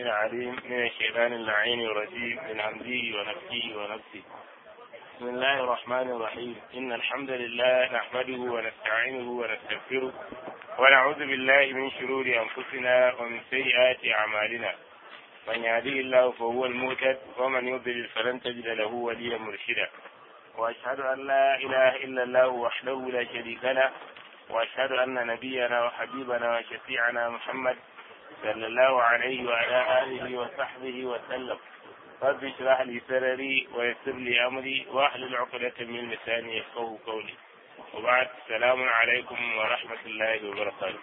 العليم من الشيطان اللعين الرجيم من عمده ونفسه ونفسه بسم الله الرحمن الرحيم إن الحمد لله نحمده ونستعينه ونستغفره ونعوذ بالله من شرور أنفسنا ومن سيئات أعمالنا من يهده الله فهو المهتد ومن يضلل فلن تجد له وليا مرشدا وأشهد أن لا إله إلا الله وحده لا شريك له وأشهد أن نبينا وحبيبنا وشفيعنا محمد صلى الله عليه وعلى آله وصحبه وسلم رب اشرح لي سرري ويسر لي أمري واحلل عقدة من لساني يفقه قولي وبعد السلام عليكم ورحمة الله وبركاته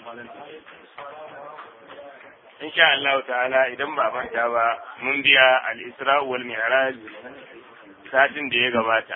إن شاء الله تعالى إذا ما manta ba mun biya al-Isra wal Mi'raj satin da ya gabata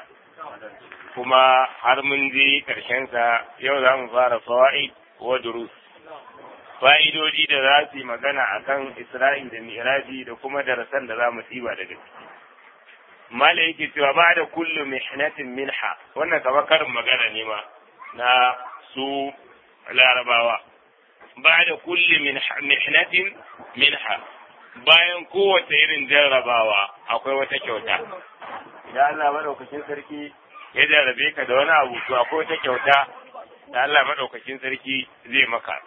kuma har mun je sa yau za mu fara fawaid wa durus fa'idodi da za su yi magana a kan Isra'il da Mi'raji da kuma darasan da za mu tsiba daga ciki. Mala yake cewa ba da kullu mihnatin minha wannan kamar karin magana ne ma na su larabawa. Ba da kullu mihnatin minha bayan kowace irin jarrabawa akwai wata kyauta. Idan Allah maɗaukacin sarki ya jarrabe ka da wani abu to akwai wata kyauta da Allah maɗaukacin sarki zai maka.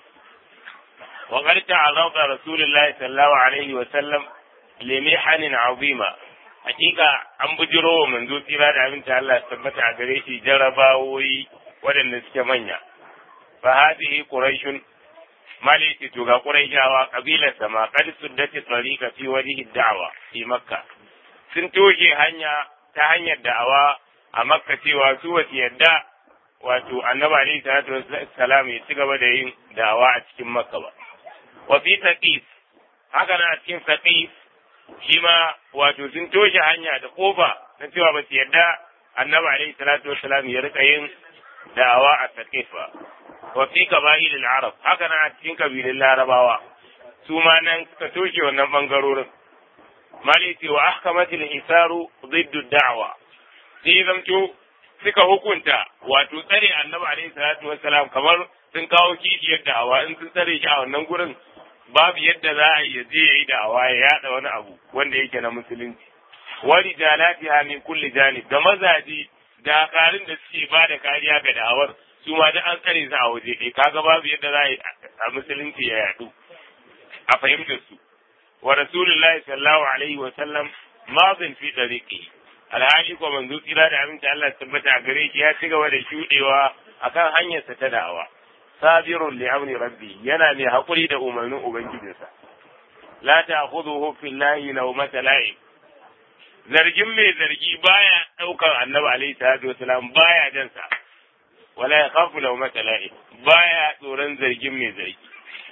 وقد تعرض رسول الله صلى الله عليه وسلم لمحن عظيمة حقيقة an bujiro wa manzo tsira da aminta Allah ya tabbata a gare shi jarabawoyi waɗanda suke manya fa hadhihi quraishun maliki to ga quraishawa kabilar sama qad suddati tariqa fi wajhi da'wa fi makka sun toshe hanya ta hanyar da'awa a makka cewa su wasu yadda wato annabi alaihi salatu wassalam ya ci gaba da yin da'awa a cikin makka ba wa fi saqif haka na cikin saqif shi ma wato sun toshe hanya da kofa na cewa ba su yarda annabi alaihi salatu wassalam ya rika yin da'awa a saqif ba wa fi qaba'il al-arab haka na cikin kabilun larabawa su ma nan suka toshe wannan bangarorin maliki wa ahkamat al-isaru ضد الدعوة sai zamto suka hukunta wato tsare annabi alaihi salatu wassalam kamar sun kawo kishiyar da'awa in sun tsare shi a wannan gurin babu yadda za a yi je ya yi da'awa ya yada wani abu wanda yake na musulunci wani jalati min kulli janib da mazaji da karin da suke ba da kariya ga da'awar su ma da an tsare su a waje ɗaya kaga babu yadda za a yi a musulunci ya yadu a fahimtar su wa rasulullahi sallallahu alaihi wa sallam mazin fi tariqi alhali ko manzo tsira da aminci Allah tabbata a gare shi ya ci gaba da shudewa akan hanyarsa ta da'awa sabirun li amri rabbi yana mai hakuri da umarnin ubangijinsa la ta'khudhuhu fillahi lawmata la'im zargin mai zargi baya daukar annabi alaihi salatu wasalam baya jan sa wala yakhafu lawmata la'im baya tsoron zargin mai zargi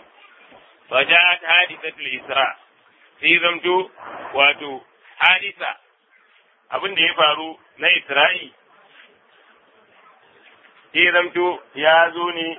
faja'at hadithatul isra sai zamto wato hadisa abin da ya faru na isra'i sai zamto ya zo ne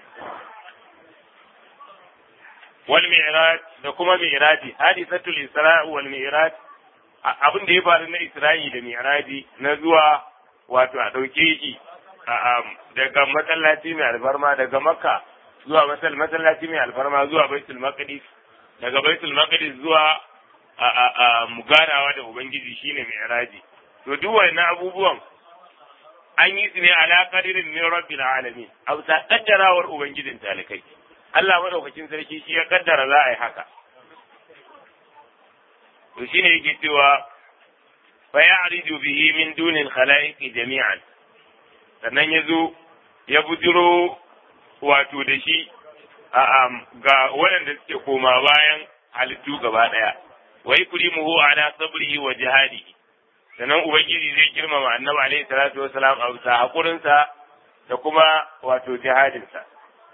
wal mi'raj da kuma mi'raji hadisatul isra wal mi'raj abin da ya faru na isra'i da mi'raji na zuwa wato a dauke shi daga masallaci mai alfarma daga makka zuwa masallaci mai alfarma zuwa baitul maqdis daga baitul maqdis zuwa a muganawa da ubangiji shine mi'raji to duk wannan abubuwan an yi su ne ala qadirin min rabbil alamin a bisa kaddarawar ubangijin talikai Allah madaukakin sarki shi ya kaddara za a yi haka to shine yake cewa fa ya'ridu bihi min dunil khalaiqi jami'an sannan ya zo ya bujiro wato da shi ga waɗanda suke koma bayan halittu gaba ɗaya wa yukrimuhu ala sabrihi wa jihadihi sannan ubangiji zai girmama annabi alaihi salatu wasalam a bisa hakurinsa da kuma wato jihadinsa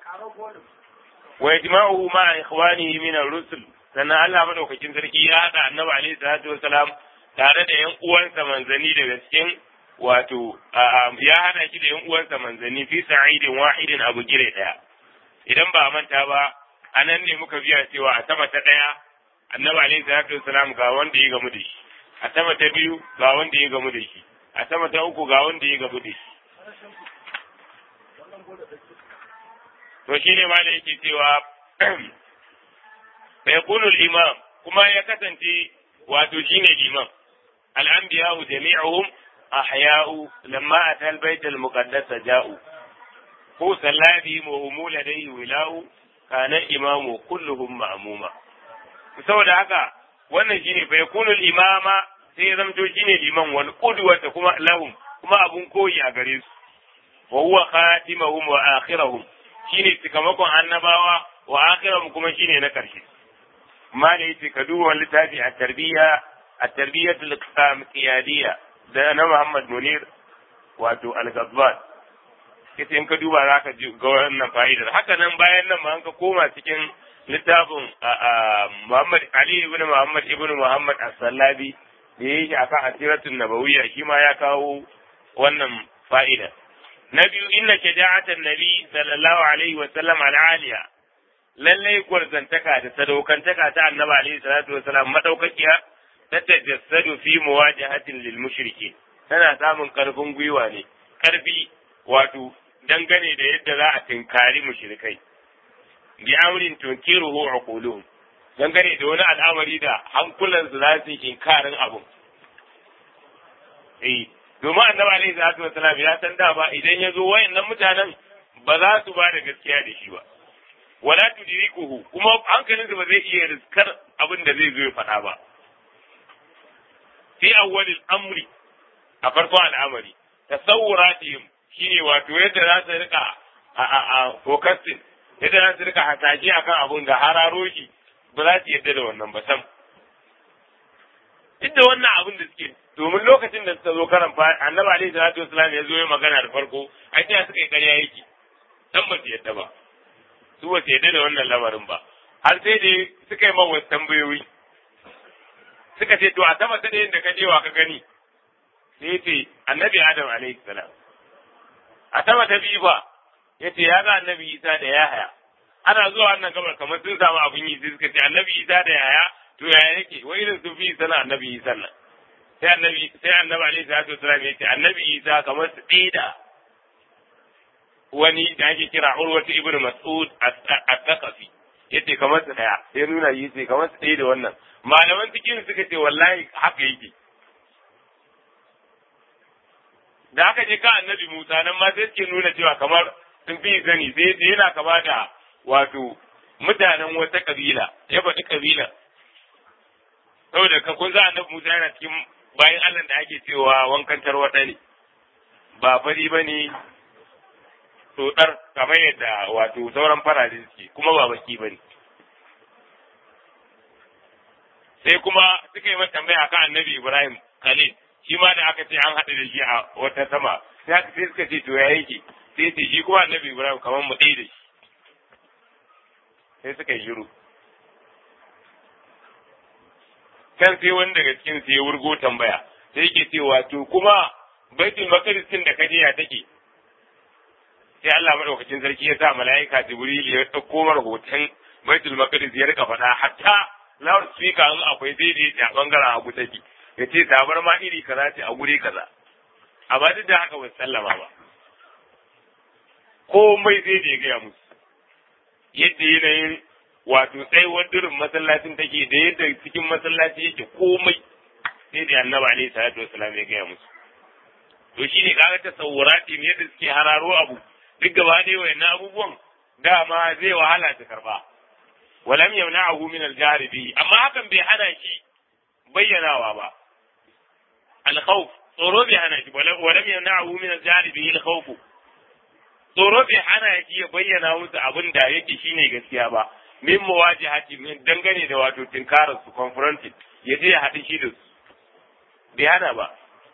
wa yajma'uhu ma ikhwanihi min ar-rusul sannan Allah madaukakin sarki ya hada annabi alaihi salatu wasalam tare da yan uwansa manzani daga cikin wato ya hada shi da yan uwansa manzani fi sa'idin wahidin abu gire daya idan ba manta ba anan ne muka biya cewa a sama ta daya annabi alaihi salatu wasalam ga wanda ya gamu da shi a sama ta biyu ga wanda ya gamu da shi a sama ta uku ga wanda ya gamu da shi to shine ma da yake cewa fa yakunu al-imam kuma ya kasance wato shine liman al-anbiya'u jami'uhum ahya'u lamma atal bait al-muqaddas ja'u ko sallabi wa hum ladayhi wila'u kana imamu kulluhum ma'muma saboda haka wannan shine fa yakunu al-imama sai zamto shine liman wal qudwata kuma lahum kuma abun koyi a gare su wa huwa khatimuhum wa akhiruhum shine cikamakon annabawa wa akhiruhum kuma shine na karshe ma da yace ka duba wani littafi a tarbiyya a tarbiyyatul qiyadiyya da na Muhammad Munir wato al-Ghazwan kace in ka duba zaka ji ga wannan fa'idar haka nan bayan nan ma an ka koma cikin littafin Muhammad Ali ibn Muhammad ibn Muhammad as-Sallabi da yake akan asiratun nabawiyya shi ma ya kawo wannan fa'ida na biyu inna shaja'atan nabi sallallahu alaihi wa sallam al-aliya lallai gwarzantaka da sadaukantaka ta annabi alaihi salatu wa salam madaukakiya ta tajassadu fi muwajahatin lil mushriki tana samun karfin gwiwa ne karfi wato dangane da yadda za a tinkari mushrikai bi amrin tunkiruhu uquluhum dangane da wani al'amari da hankulansu za su yi inkarin abun eh domin annabi alaihi salatu wa salam ya san dama idan ya zo wayannan mutanen ba za su ba da gaskiya da shi ba wala tudrikuhu kuma hankalinsa ba zai iya riskar abin da zai zo ya faɗa ba fi awwalil amri a farkon al'amari tasawuratihim shine wato yadda za su rika a a a focusing yadda za su rika hasashe akan abun da hararo shi ba za su yadda da wannan ba sam duk da wannan abin da suke domin lokacin da suka zo karan fa annabi alaihi salatu wasallam ya zo ya magana da farko ai sai suka yi ƙarya yake dan ba su yadda ba su ba su yadda da wannan lamarin ba har sai da suka yi mawa tambayoyi suka ce to a sama ta da yadda ka je wa ka gani sai ce annabi adam alaihi salam a sama ta biyu ba ya ce ya ga annabi isa da yahaya ana zuwa wannan gabar kamar sun samu abin yi sai suka ce annabi isa da yahaya to yaya yake wai irin sun fi sana annabi isa nan sai annabi sai annabi alaihi salatu wasallam ya ce annabi isa kamar su ɗaya wani da ake kira urwatu ibn mas'ud at-taqafi yace kamar su daya sai nuna yi sai kamar su ɗaya da wannan malaman cikin suka ce wallahi haka yake da aka je ka annabi Musa nan ma sai suke nuna cewa kamar sun fi sani sai yana kama da wato mutanen wata kabila ya faɗi kabila saboda ka kun za annabi Musa yana cikin bayan Allah da ake cewa wankan tarwaɗa ne ba fari ba ne tsotsar kamar yadda wato sauran farare suke kuma ba baki ba ne sai kuma suka yi mata tambaya kan annabi Ibrahim Khalil shi ma da aka ce an haɗu da shi a wata sama sai suka ce to ya yake sai ce shi kuma annabi Ibrahim kamar mu ɗaya da shi sai suka yi shiru kan sai wani daga cikin sai ya wurgo tambaya sai yake cewa to kuma baitul maqdis din da kaje ya take sai Allah madaukakin sarki ya sa mala'ika Jibril ya dauko mar hoton baitul maqdis ya rika faɗa hatta loud speaker in akwai daidai a bangaren abu take ya ce tabar ma iri kaza ce a guri kaza amma duk da haka ba sallama ba komai zai da ya gaya musu yadda yanayin wato tsayuwar durin masallacin take da yadda cikin masallaci yake komai sai da annabi alaihi salatu wasalam ya gaya musu to shine kaga ta sawurati ne yadda suke hararo abu duk gaba da wayannan abubuwan dama zai wahala ta karba walam yamna'ahu min al-jahr bi amma hakan bai hana shi bayyanawa ba al-khawf tsoro bai hana shi walam yamna'ahu min al-jahr bi al-khawf tsoro bai hana shi ya bayyana musu abin da yake shine gaskiya ba min muwajihati min dangane da wato tinkarar su confronted ya je ya haɗu shi da su bai hana ba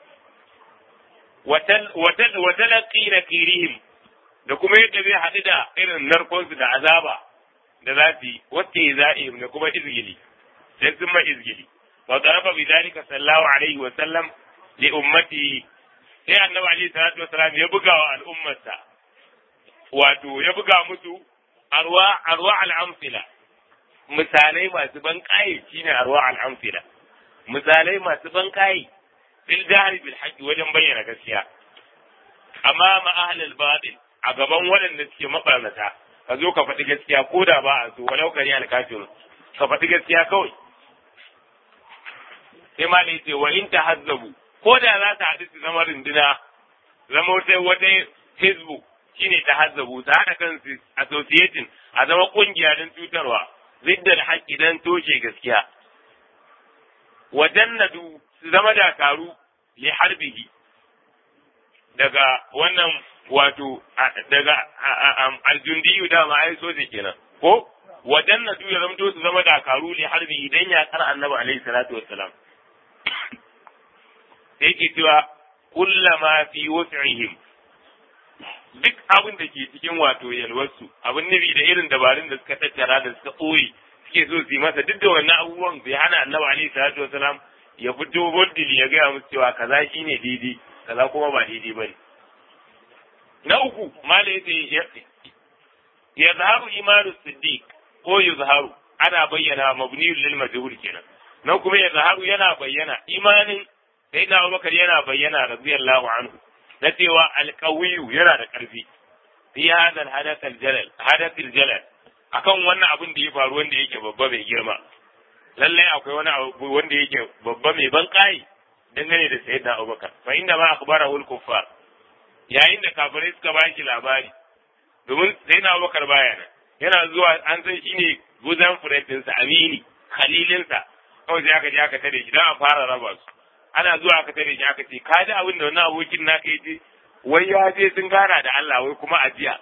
watalaqi na kirihim da kuma yadda zai haɗu da irin narkonsu da azaba da za su yi wacce za'im da kuma izgili sai sun ma izgili wa tarafa bi zalika sallallahu alaihi wa sallam li ummati sai annabi alaihi salatu wa salam ya buga wa al'ummarsa wato ya buga musu arwa arwa al-amsila misalai masu ban kai shine arwa al-amsila misalai masu ban kai bil jahri bil haqqi wajen bayyana gaskiya amma ma ahlul batil a gaban waɗanda suke mabarnata ka zo ka faɗi gaskiya ko da ba a so walau kari al kafir ka faɗi gaskiya kawai sai ma ce wa in tahazzabu ko da za ta haɗu su zama runduna zama wata wata facebook shine tahazzabu ta haɗa kansu associating a zama ƙungiya don cutarwa ziddar haƙƙi don toshe gaskiya wa jannadu su zama dakaru li harbihi daga wannan wato daga aljundiyu da ma ai soje kenan ko wa jannatu ya zamto su zama dakaru li harbi idan ya kar annabi alaihi salatu wassalam sai ke cewa kullama fi wus'ihim duk abin da ke cikin wato yalwarsu abin nufi da irin dabarun da suka tattara da suka ɓoye suke so su yi masa duk da wannan abubuwan bai hana annabi alaihi salatu wassalam ya fito boldili ya gaya musu cewa kaza shine daidai kaza kuma ba daidai bane na uku mala yace ya zaharu imanu siddiq ko yuzharu ana bayyana mabniyul lil majhul kenan nan kuma ya zaharu yana bayyana imanin sai na Abubakar yana bayyana radiyallahu anhu na cewa alqawiyu yana da karfi fi hada alhadath aljalal hadath aljalal akan wannan abin da ya faru wanda yake babba mai girma lallai akwai wani abu wanda yake babba mai ban kai dangane da sayyidina Abubakar fa inda ma akhbarahu al-kuffar yayin da kafirai suka ba shi labari domin sayyidina Abubakar baya nan yana zuwa an san shine guzan furentinsa amini khalilinsa kawai sai aka je aka tare shi dan a fara raba su ana zuwa aka tare shi aka ce ka ji abin da wannan abokin naka yace wai ya je sun gana da Allah wai kuma ajiya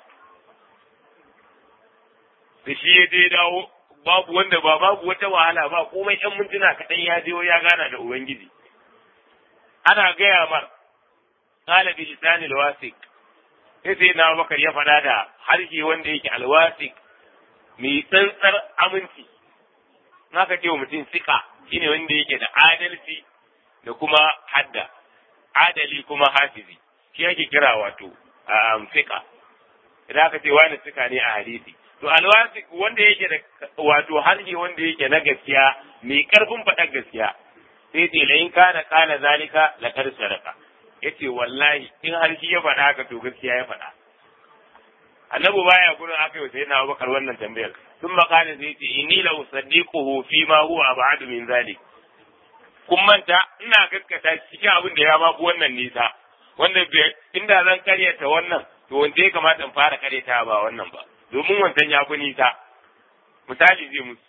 da shi ya je dawo babu wanda ba babu wata wahala ba komai yan mintuna kaɗan ya je ya gana da ubangiji ana gaya mar qala bi lisani alwasiq sai sai na bakar ya faɗa da harshe wanda yake alwasiq mai tsantsar aminci naka ce wa mutum sika shine wanda yake da adalci da kuma hadda adali kuma hafizi shi yake kira wato sika idan aka ce wani sika ne a hadisi to alwasi wanda yake da wato harshe wanda yake na gaskiya mai karfin faɗar gaskiya sai ce la in kana kana zalika la kar sadaka yace wallahi in harshe ya faɗa haka to gaskiya ya faɗa annabi baya gurin aka yi sai na Abubakar wannan tambayar sun makana sai ce inni la usaddiquhu fi ma huwa ab'adu min zalik kun manta ina gaskata cikin abin da ya ma wannan nisa wanda inda zan karyata wannan to wanda ya kamata in fara karyata ba wannan ba domin wancan ya fi nisa misali zai musu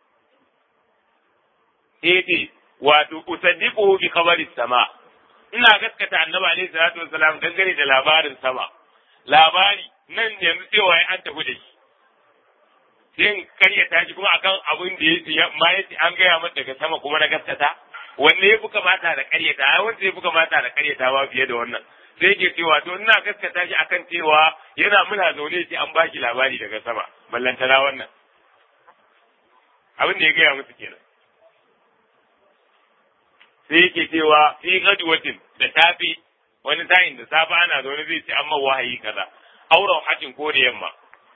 sai ce wato usaddiquhu bi khabari sama ina gaskata annabi alaihi salatu wassalam dangane da labarin sama labari nan yanzu cewa an tafi da shi sai karyata shi kuma akan abin da ya ma yace an gaya mata daga sama kuma na gaskata wanne ya fi kamata da karyata ai wanda ya fi kamata da karyata ba fiye da wannan sai yake cewa to ina gaskata shi akan cewa yana muna zaune shi an baki labari daga sama ballantana wannan abin da ya gaya musu kenan sai yake cewa fi gadwatin da safi wani sa'in da safe ana zaune zai ce amma wahayi kaza auren hajin ko da yamma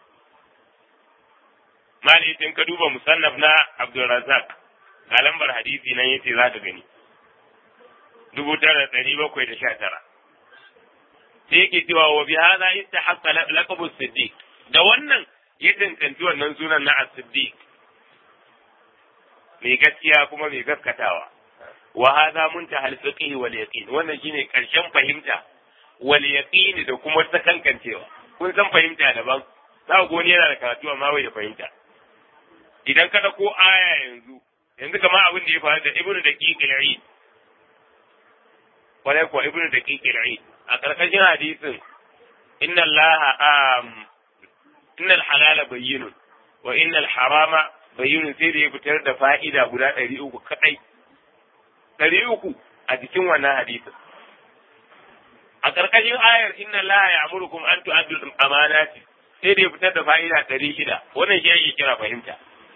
mali in ka duba musannaf na Abdulrazak ga lambar hadisi nan yace za ka gani dubu tara ɗari bakwai da sha tara sai yake cewa wa bi hada istahaqqa laqabu siddiq da wannan ya tantance wannan sunan na as-siddiq mai gaskiya kuma mai gaskatawa wa hada muntaha al-fiqh wal yaqin wannan shine karshen fahimta wal yaqin da kuma sakankancewa kun san fahimta daban za ku wani yana da karatu amma bai da fahimta idan ka ko aya yanzu yanzu kamar abin da ya faru da ibnu daqiq al-eid wala ko ibnu daqiq al-eid a karkashin hadisin inna allaha inna al-halala bayyinun wa inna al-harama bayyinun sai da ya fitar da fa'ida guda ɗari uku kaɗai ɗari uku a cikin wannan hadisin a karkashin ayar inna allaha ya'murukum an tu'addu amanati sai da ya fitar da fa'ida ɗari shida wannan shi ake kira fahimta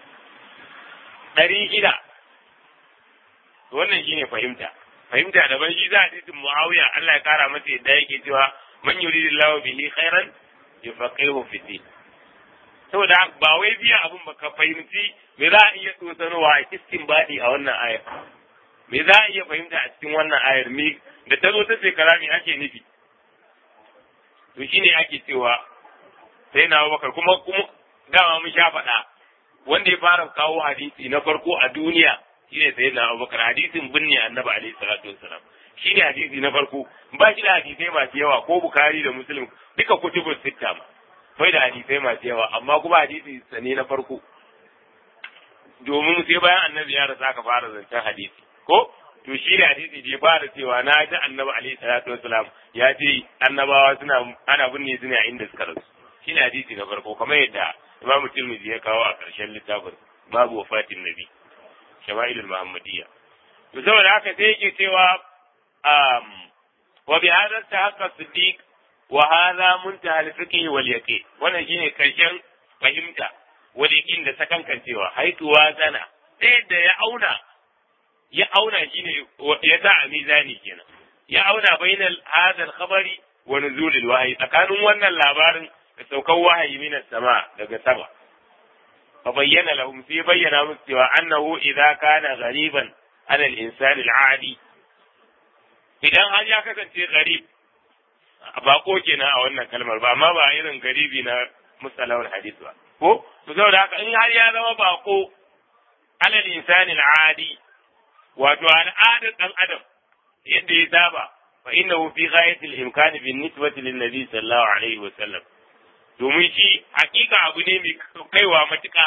ɗari shida wannan shi ne fahimta fahimta daban shi za a titin muawiya Allah ya kara masa yadda yake cewa man yuridillahu bihi khairan yufaqihu fi din saboda ba wai biya abun ba ka fahimci me za a iya tsosanowa a cikin baɗi a wannan ayar me za a iya fahimta a cikin wannan ayar me da ta zo ta shekara me ake nufi to shine ake cewa sai na bakar kuma kuma dama mun sha faɗa wanda ya fara kawo hadisi na farko a duniya shine sayyidina Abubakar hadisin binne annabi alaihi salatu wassalam shine hadisi na farko ba shi da hadisai masu yawa ko Bukhari da Muslim duka kutubus sitta ma bai da hadisai masu yawa amma kuma hadisi sane na farko domin sai bayan annabi ya rasa aka fara zancen hadisi ko to shi ne hadisi da ya fara cewa na ji annabi alaihi salatu wasalam ya ce annabawa suna ana binne su ne a inda suka rasu shi ne hadisi na farko kamar yadda imamu tirmidhi ya kawo a ƙarshen littafin babu wafatin nabi shama'ilul muhammadiyya to saboda haka sai yake cewa um wa bi hadha tahaqqa siddiq wa hadha muntaha al-fiqh wal yaqin wannan shine karshen fahimta wal yaqin da sakankancewa haituwa zana sai da ya auna ya auna shine ya sa a mizani kenan ya auna bainal hadal khabari wa nuzulil wahyi tsakanin wannan labarin da saukar wahayi min sama daga sama fa bayyana lahum sai bayyana musu cewa annahu idza kana ghariban ala al-insani al-adi idan har ya kasance gharib bako kenan a wannan kalmar ba amma ba irin garibi na musalawar hadith ba ko to saboda haka in har ya zama bako ala al-insani al-adi wato al'adar ɗan adam yadda ya saba fa innahu fi ghayatil imkani bin nisbati lin nabi sallallahu alaihi wa sallam domin shi hakika abu ne mai kaiwa matuƙa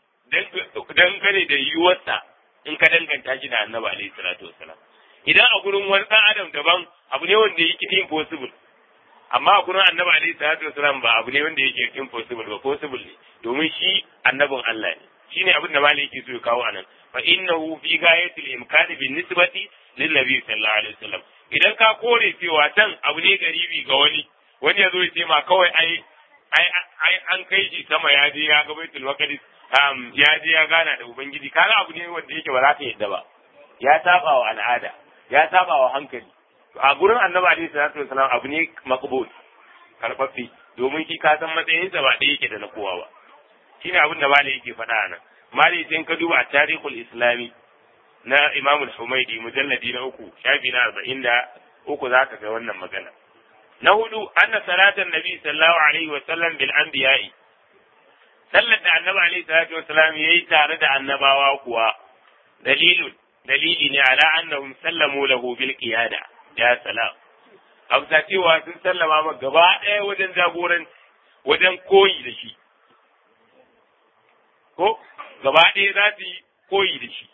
dan gane da yiwuwarsa in ka danganta shi da annabi alaihi salatu wasallam idan a gurin wani ɗan adam daban abu ne wanda yake impossible amma a gurin annabi alaihi salatu wasallam ba abu ne wanda yake impossible ba possible ne domin shi annabin Allah ne shine abin da malai yake so ya kawo anan fa innahu fi ghayatil imkani bin nisbati lin nabi sallallahu alaihi wasallam idan ka kore cewa can abu ne garibi ga wani wani ya zo ya ce ma kawai ai ai ai an kai shi sama ya je ya ga baitul maqdis um, ya je ya gana da ubangiji kaga abu ne wanda yake ba za ka yadda ba ya saba wa al'ada ya saba wa hankali a gurin annabi alaihi salatu wasallam abu ne maqbul karbabbe domin shi ka san matsayinsa ba ɗaya yake da na kowa ba shine abin da malai yake faɗa nan malai sai ka duba a tarihul islami na imamul humaidi mujalladi na uku shafi na arba'in da uku za ka ga wannan magana na hudu anna salatan nabi sallallahu alaihi wa sallam bil anbiya'i sallar da annabi alaihi salatu wa sallam yayi tare da annabawa kuwa dalilun dalili ne ala annahum sallamu lahu bil qiyada ya salam hausa cewa sun sallama ma gaba ɗaya wajen jagoran wajen koyi da shi ko gaba ɗaya za su yi koyi da shi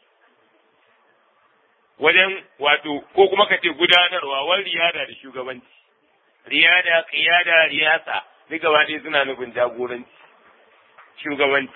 wajen wato ko kuma ka ce gudanarwa wani riyada da shugabanci riyada qiyada riyasa duk gaba ɗaya suna nufin jagoranci shugabanci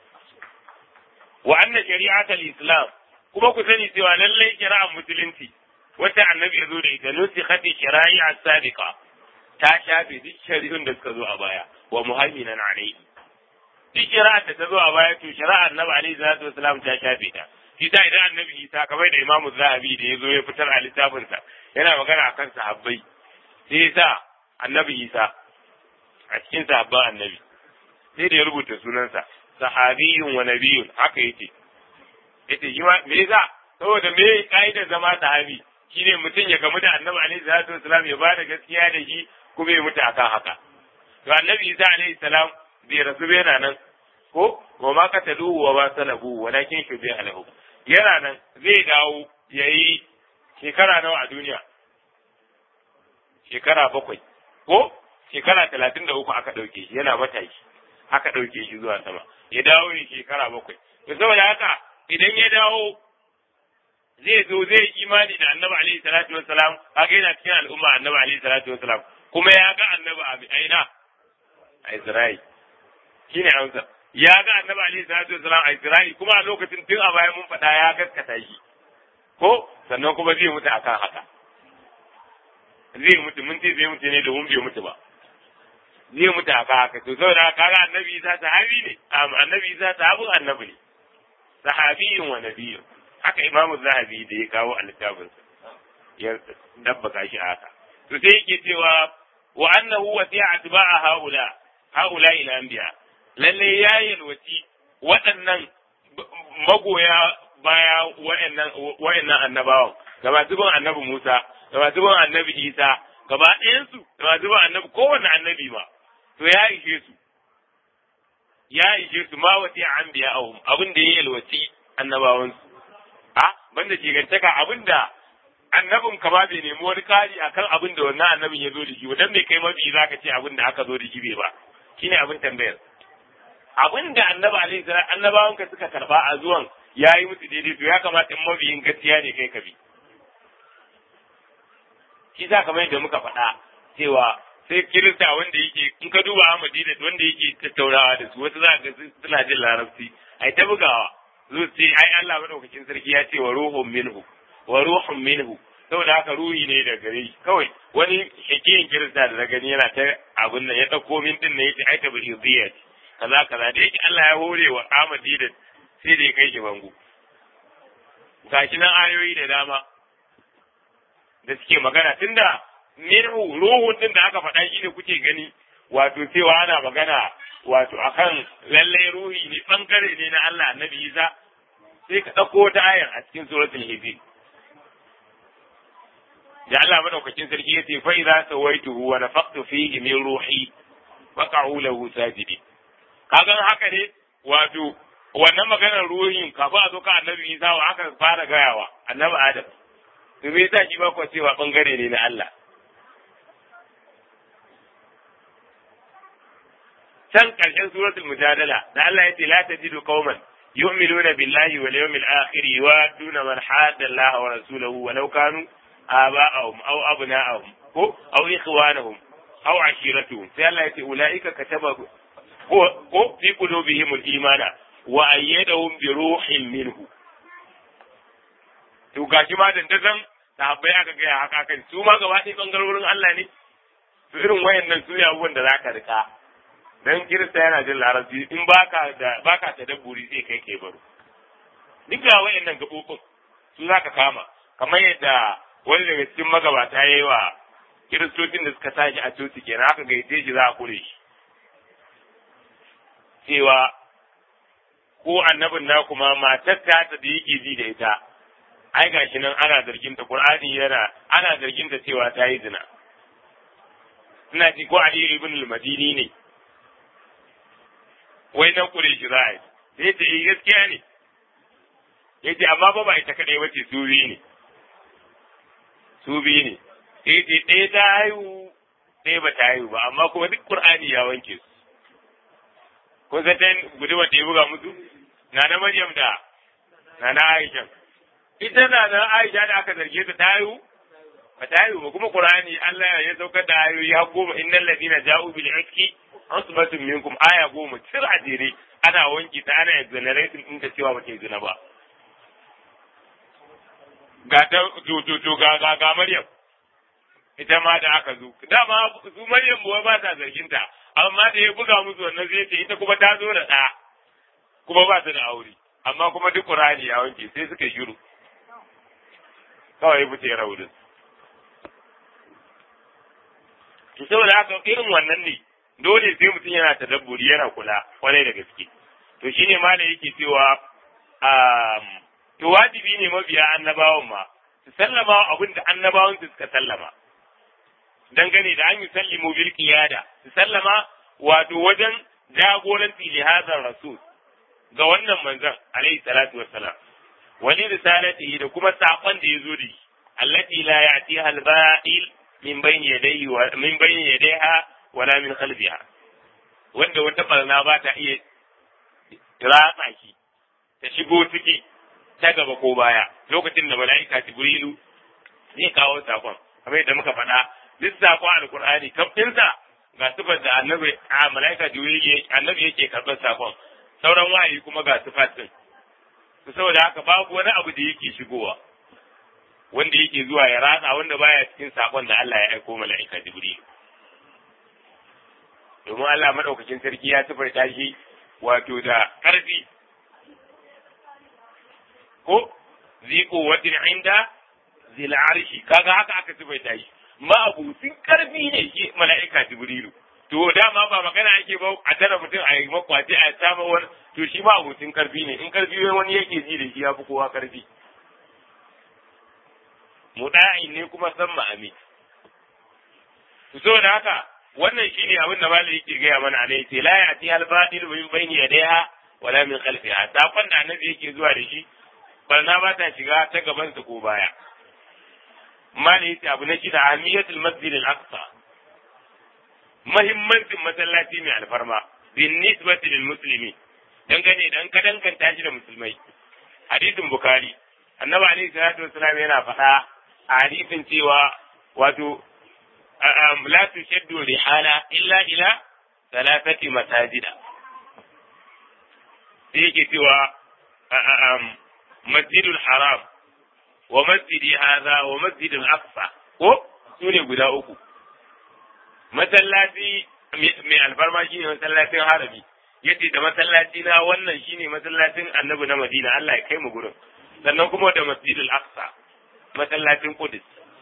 wa anna shari'atul islam kuma ku sani cewa lallai shari'ar musulunci wata annabi ya zo da ita nusikhati shari'a sabiqa ta shafe duk shari'un da suka zo a baya wa muhaiminan alayhi duk shari'ar da ta zo a baya to shari'ar annabi alaihi salatu wasalam ta shafe ta shi ta idan annabi isa kamar da imamu zahabi da ya zo ya fitar a littafinsa yana magana akan sahabbai sai ya sa annabi isa a cikin sahabban annabi sai da ya rubuta sunansa sahabiyun wa nabiyun haka yace yace shi ma me yasa saboda me kaidar zama sahabi shine mutum ya gamu da annabi alaihi salatu wasalam ya bada gaskiya da shi kuma ya mutu akan haka to annabi isa alaihi salam bai rasu bai yana nan ko wa ma kataluhu wa ma salabu walakin shubiha lahu yana nan zai dawo yayi shekara nawa a duniya shekara bakwai ko shekara talatin da uku aka ɗauke shi yana matashi aka ɗauke shi zuwa sama ya dawo ne shekara bakwai to saboda haka idan ya dawo zai zo zai imani da annabi alaihi salatu wassalam kaga yana cikin al'umma annabi alaihi salatu wassalam kuma ya ga annabi a aina a Isra'il shine amsa ya ga annabi alaihi salatu wassalam a Isra'il kuma a lokacin tun a baya mun faɗa ya gaskata shi ko sannan kuma zai mutu akan haka zai mutu mun ce zai mutu ne domin bai mutu ba zai mutu akan haka to saboda kaga annabi Isa sahabi ne annabi Isa sahabin annabi ne sahabiyun wa nabiyyun haka imamu zahabi da ya kawo a littafinsa ya dabbaka shi a haka to sai yake cewa wa annahu wasi'a atba'a haula haula ila anbiya lalle ya yalwaci waɗannan magoya baya waɗannan waɗannan annabawan ga masu bin annabi Musa ga masu bin annabi Isa gaba ɗayansu da masu bin annabi kowanne annabi ma to ya ishe su ya ishe su ma wasi'a anbiya'ahum abin da ya yalwaci annabawansu a wanda shigantaka abinda annabin ka ba bai nemi wani kari akan abin da wannan annabin ya zo da shi dan me kai mabi zaka ce abin da aka zo da shi bai ba shine abin tambayar abin da annabi alaihi salam annabawan ka suka karba a zuwan yayi musu daidai to ya kamata in mabiyin gaskiya ne kai ka bi shi za kamar yadda muka faɗa cewa sai kirista wanda yake in ka duba a madina wanda yake tattaunawa da su wasu za ka suna jin larabci ai ta bugawa zo ce ai Allah madaukakin sarki ya ce wa ruhun minhu wa ruhun minhu saboda haka ruhi ne da gare shi kawai wani shakiyin kirista da na gani yana ta abun nan ya dauko min din ne yace ai ta bi ce kaza kaza da yake Allah ya hore wa Ahmadi da sai da ya kai shi bango gashi nan ayoyi da dama da suke magana tunda minhu ruhun din da aka faɗa shi ne kuke gani wato cewa ana magana wato akan lalle ruhi ne bangare ne na Allah annabi Isa sai ka ɗauko wata ayar a cikin suratul hijr da Allah madaukakin sarki ya ce fa idza sawaituhu wa nafaqtu fihi min ruhi faqa'u lahu sajidin kagan haka ne wato wannan maganar ruhin kafin a zo ka annabi Isa wa aka fara gayawa annabi Adam to me yasa shi ba ku cewa bangare ne na Allah can karshen suratul mujadala da Allah ya ce la tajidu qauman yu'minuna billahi wal yawmil akhir yuwaduna man hadda Allah wa rasulahu walau kanu آباءهم أو أبناءهم أو إخوانهم أو عشيرتهم فالله يقول أولئك كتب في قلوبهم الإيمان وأيدهم بروح منه to gashi ma dandazon sahabbai aka gaya haka kan su ma gaba ɗaya ɓangarorin Allah ne to irin wayannan su ne abubuwan da za ka rika dan kirista yana jin larabci in baka da baka tadabburi sai kai kai baro duk da wayannan gabobin su za ka kama kamar yadda wani daga cikin magabata ya yi wa kiristocin da suka tashi a coci kenan aka gaice shi za a kure shi cewa ko annabin na kuma matar ta da yake ji da ita ai gashi nan ana zargin ta qur'ani yana ana zargin ta cewa ta yi zina ina ji ko ali ibn al-madini ne wai nan kure shi za a yi sai ta yi gaskiya ne yace amma ba ba ita kadai bace su biyu ne su biyu ne sai ce ɗaya ta haihu ɗaya ba ta haihu ba amma kuma duk qur'ani ya wanke su kun san ta gudumar da ya buga musu na na maryam da na na aisha ita na na aisha da aka zarge ta ta haihu ba ta haihu ba kuma qur'ani Allah ya saukar da ayoyi har goma innal ladina ja'u bil ifki asbatun minkum aya goma cir a jere ana wanke ta ana exonerating din ta cewa ba ta yi zina ba ga ta to ga ga ga Maryam ita ma da aka zo dama su Maryam ba ba ta zargin ta amma da ya buga musu wannan zai ce ita kuma ta zo da ɗa kuma ba ta da aure amma kuma duk Qur'ani ya wanke sai suka shiru kawai ya fice raudin to saboda haka irin wannan ne dole sai mutum yana tadabburi yana kula kwarai da gaske to shine ma da yake cewa to wajibi ne mabiya annabawan ma su sallama abin da annabawan su suka sallama dangane da an yi sallimu bil qiyada su sallama wato wajen jagoranci li hadar rasul ga wannan manzon alaihi salatu wassalam wani risalati da kuma sakon da ya zo da shi allati la ya'tiha al-ba'il min bayni yadayhi wa min bayni yadayha wala min khalfiha wanda wata barna ba ta iya ratsa shi ta shigo ciki ta gaba ko baya lokacin da mala'ika jibrilu zai kawo sakon kamar yadda muka faɗa duk sakon alkur'ani kafinsa ga sifar da annabi a mala'ika jibrilu annabi yake karɓar sakon sauran wahayi kuma ga sifar din to saboda haka babu wani abu da yake shigowa wanda yake zuwa ya ratsa wanda baya cikin sakon da Allah ya aiko mala'ika jibrilu domin Allah madaukakin sarki ya sifarta shi wato da ƙarfi ko ziko wadin inda zil arshi kaga haka aka sifaita shi ma abutin karfi ne shi mala'ika jibrilu to dama ba magana yake ba a tara mutum a yi makwace a samu wani to shi ma abutin karfi ne in karfi wani yake ji da shi ya fi kowa karfi muda'in ne kuma san ma'ami to saboda haka wannan shine abin da malai yake gaya mana a yace la ya'ti al batil min bayni yadayha wala min khalfiha sakon da annabi yake zuwa da shi barna ba ta shiga ta gabansa ko baya mali yace abu na shida ahmiyatul masjid al-aqsa muhimmancin masallaci mai alfarma bin nisbati lil muslimi dangane dan ka danganta shi da musulmai hadisin bukhari annabi alaihi salatu wasalam yana faɗa a hadisin cewa wato la tushaddu rihala illa ila salatati masajida sai yake cewa masjidul haram wa masjidi hadha wa masjidul aqsa ko su ne guda uku masallaci mai alfarma shine masallacin harabi yace da masallaci na wannan shine masallacin annabi na madina Allah ya kai mu gurin sannan kuma da masjidul aqsa masallacin qudus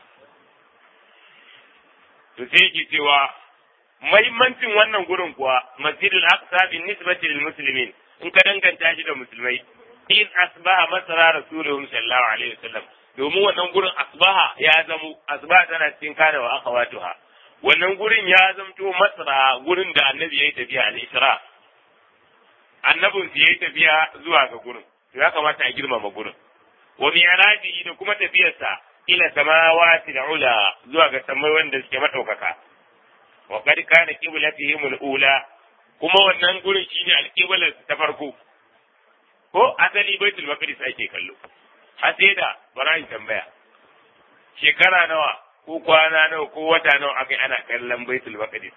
to sai yake cewa mahimmancin wannan gurin kuwa masjidul aqsa bin nisbati lil muslimin in ka danganta shi da musulmai in asbaha masara rasuluhum sallallahu alaihi wasallam domin wannan gurin asbaha ya zamo asbaha tana cikin kana wa akhawatuha wannan gurin ya zamto masara gurin da annabi ya yi tafiya al-isra annabin su yayi tafiya zuwa ga gurin to ya kamata a girmama gurin wa mi'raji da kuma tafiyarsa ila samawati ula zuwa ga samai wanda suke madaukaka wa qad kana qiblatihim al-ula kuma wannan gurin shine al-qiblar ta farko ko asali baitul maqdis ake kallo har sai da barayin tambaya shekara nawa ko kwana nawa ko wata nawa akai ana kallon baitul maqdis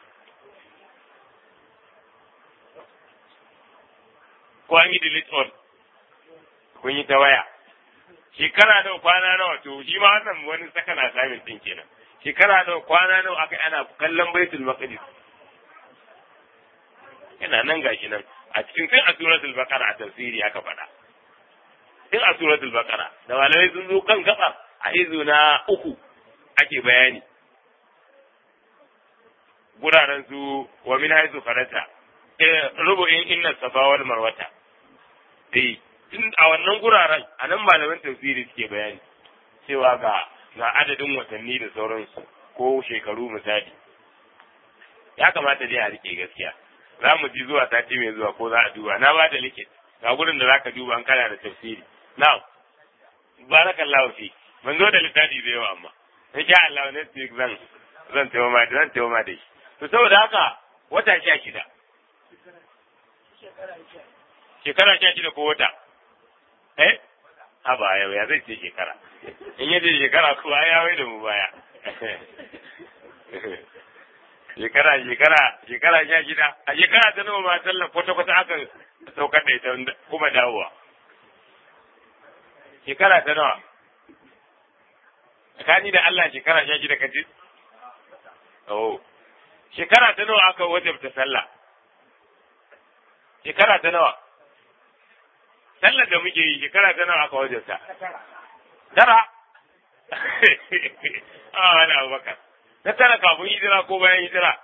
ko an yi delete all kun yi ta waya shekara nawa kwana nawa to shi ma wannan wani saka na samun din kenan shekara nawa kwana nawa akai ana kallon baitul maqdis yana nan gashi nan a cikin tun a suratul baqara a tafsiri aka faɗa tun a suratul baqara da malamai sun zo kan gaba a izu na uku ake bayani guraren su wa min haizu farata rubu'in inna safa wal marwata eh tun a wannan guraren a nan malaman tafsiri suke bayani cewa ga ga adadin watanni da sauransu ko shekaru misali ya kamata dai a rike gaskiya za mu ji zuwa sati mai zuwa ko za a duba na ba da likit ga gurin da zaka duba an kana da tafsiri now barakallahu fi mun zo da littafi da yawa amma insha Allah next week zan zan tawo ma zan tawo ma da shi to saboda haka wata sha shida shekara sha shida ko wata eh a ba yau ya zai ce shekara in yace shekara kuwa ya wai da mu baya shekara shekara shekara sha shida a shekara ta nawa ma sallar kwata kwata aka saukar da ita kuma dawowa shekara ta nawa tsakani da Allah shekara sha shida kaji oh shekara ta nawa aka wajabta sallah shekara ta nawa sallar da muke yi shekara ta nawa aka wajabta tara a wani abubakar na tara kafin hijira ko bayan hijira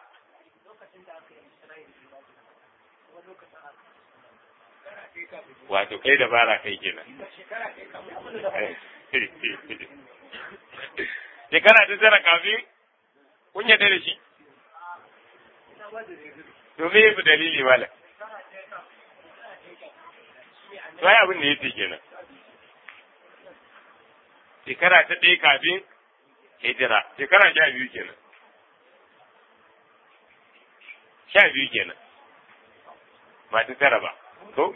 wato kai da bara kai kenan shekara ta tara kafin kun yadda da shi domin yafi dalili mala sai abin da yake kenan shekara ta ɗaya kafin hijira shekara sha biyu kenan sha biyu kenan ba ta tara ba ko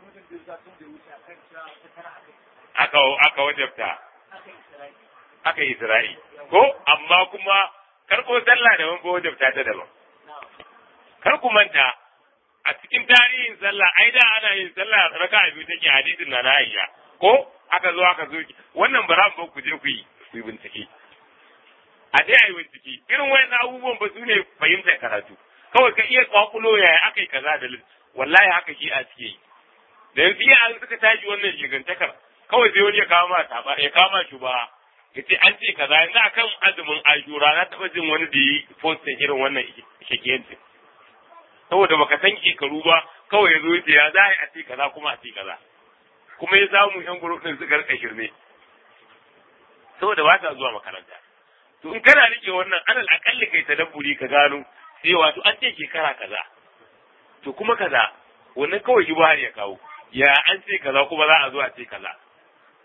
aka aka wajabta aka yi isra'i ko amma kuma karko sallah da wani wajabta ta daban kar ku manta a cikin tarihin sallah ai da ana yin sallah raka biyu take hadisin na Aisha ko aka zo aka zo wannan bara ba ku je ku yi ku yi bincike a dai ayi bincike irin wayannan abubuwan ba su ne fahimtar karatu kawai ka iya kwakulo yaya aka yi kaza da wallahi haka shi a cike yi da yanzu ya an suka tashi wannan shigantakar kawai sai wani ya kawo ma taba ya kawo ma shuba ya ce an ce kaza yanzu akan azumin ashura na taɓa jin wani da yi postin irin wannan shakiyancin saboda baka san shekaru ba kawai ya zo ya za a ce kaza kuma a ce kaza kuma ya samu yan guruf din suka rika shirme saboda ba ta zuwa makaranta to in kana rike wannan alal akalli kai tadabburi ka gano sai wato an ce shekara kaza to kuma kaza wannan kawai shi ya kawo ya an ce kaza kuma za a zo a ce kaza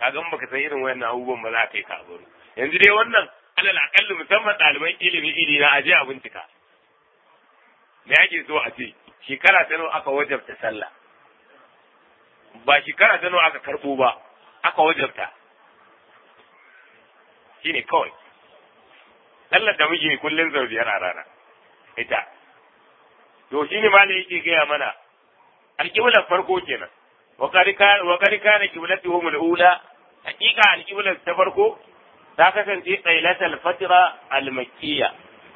kaga in baka san irin wayannan abubuwan ba za ka yi ka baro yanzu dai wannan alal akalli musamman ɗaliban ilimi iri na aje a bincika me ake so a ce shekara ta nawa aka wajabta sallah ba shekara ta nawa aka karɓo ba aka wajabta shine kawai sallar da muke kullum sau biyar a rana ita to shine ma ne yake gaya mana alƙiblar farko kenan wa kari kana qiblatuhum al-ula hakika alƙiblar ta farko ta kasance tsailatul fatra al-makkiyya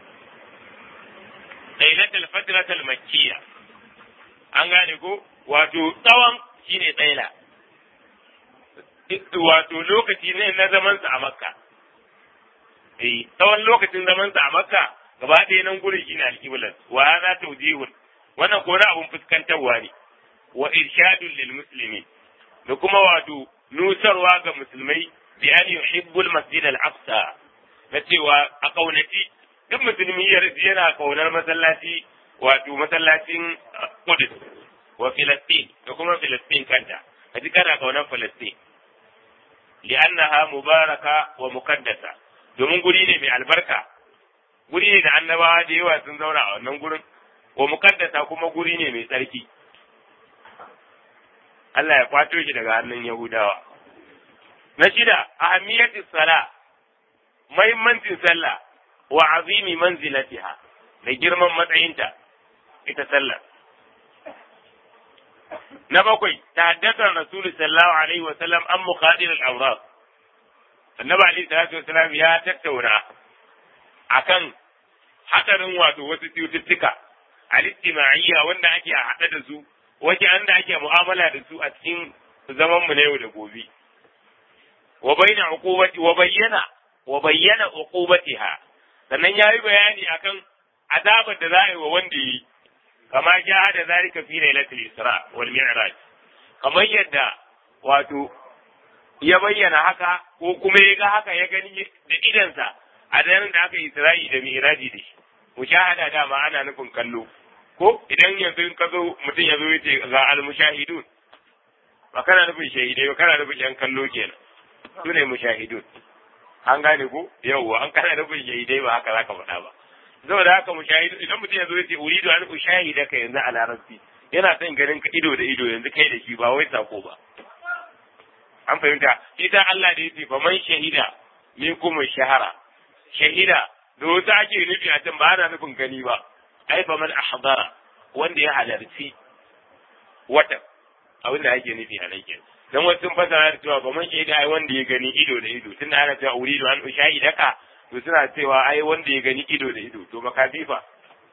tsailatul fatra al-makkiyya an gane ko wato tsawon shine tsaila wato lokaci ne na zaman sa a makka eh tsawon lokacin zaman sa a makka gaba ɗaya nan gurin shine alƙiblar wa hadha tawjihun wannan ko abun fuskantarwa ne wa irshadun lil muslimin da kuma wato nusarwa ga musulmai bi an yuhibbul masjid al aqsa na cewa a kaunaci duk musulmi yana kaunar masallaci wato masallacin Qudus wa Filistin da kuma Filistin kanta kaji kana kaunar Filistin li'annaha mubaraka wa muqaddasa domin guri ne mai albarka guri ne da annabawa da yawa sun zauna a wannan gurin wa muqaddasa kuma guri ne mai tsarki Allah ya kwato shi daga hannun Yahudawa. Na shida, ahammiyatis sala, mahimmancin sallah wa azimi manzilatiha da girman matsayinta ita sallah. Na bakwai, tahaddathar Rasulu sallallahu alaihi wa sallam an muqadir al-awrad. Annabi alaihi salatu wa sallam ya tattauna akan hadarin wato wasu cututtuka al-istima'iyya wanda ake haɗa da su wace an da ake mu'amala da su a cikin zaman mu na yau da gobe wa bayyana uqubati wa bayyana wa bayyana uqubatiha sannan yayi bayani akan azabar da za a yi wa wanda yi kama ja da zalika fi lailatul isra wal mi'raj kamar yadda wato ya bayyana haka ko kuma ya ga haka ya gani da idansa a daren da aka yi isra'i da mi'raji da shi mushahada dama ana nufin kallo ko idan yanzu ka zo mutum ya zo ya ce ga al-mushahidun ba kana nufin shahidai ba kana nufin yan kallo kenan su ne mushahidun an gane ko yawwa an kana nufin shahidai ba haka zaka faɗa ba saboda haka mushahidu idan mutum ya zo ya ce uridu an ushahida ka yanzu a larabci yana son ganin ka ido da ido yanzu kai da shi ba wai sako ba an fahimta shi ta Allah da yace faman shahida minkum shahara shahida da wasu ake nufi a can ba ana nufin gani ba ai fa man ahdara wanda ya halarci wata abin da ake nufi a nan kenan dan wasu sun fasara da cewa ba man shaida ai wanda ya gani ido da ido tunda ana cewa uridu an ushahidaka to suna cewa ai wanda ya gani ido da ido to makafifa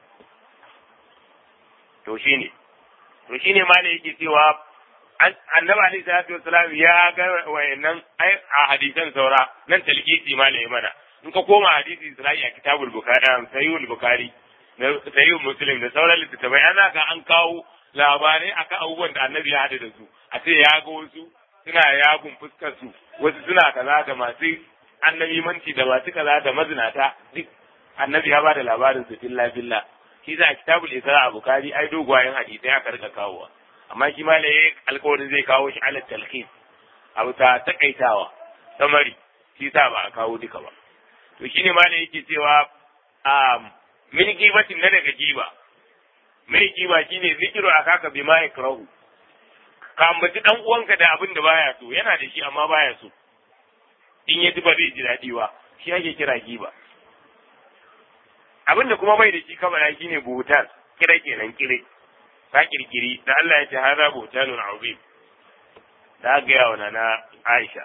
to shine to shine ma ne yake cewa annabi alaihi salatu wassalam ya ga wayannan ai a hadisan saura nan talqisi ma ne mana in ka koma hadisi Isra'i a kitabul bukhari sahihul bukhari sahihul muslim da sauran littattafai ana ka an kawo labarai akan abubuwan da annabi ya hada da su a ce ya ga wasu suna yagun fuskar su wasu suna kaza da masu annabi manci da masu kaza da mazinata duk annabi ya bada labarin su filla filla shi za a kitabul isra a bukari ai dogwayen hadisai aka rika kawowa amma shi ma ne alkawarin zai kawo shi ala talqis abu ta takaitawa samari shi sa ba a kawo duka ba to shine ma ne yake cewa a min gibatin na daga giba mai giba shine zikiru akaka bima yakrahu ka ambaci dan uwanka da abin da baya so yana da shi amma baya so in ya ji ba zai ji daɗi ba shi ake kira giba abin da kuma bai da shi kamar shi ne buhutan kira kenan kire ka kirkiri da Allah ya ce hada buhutanun azim da ga yawa na Aisha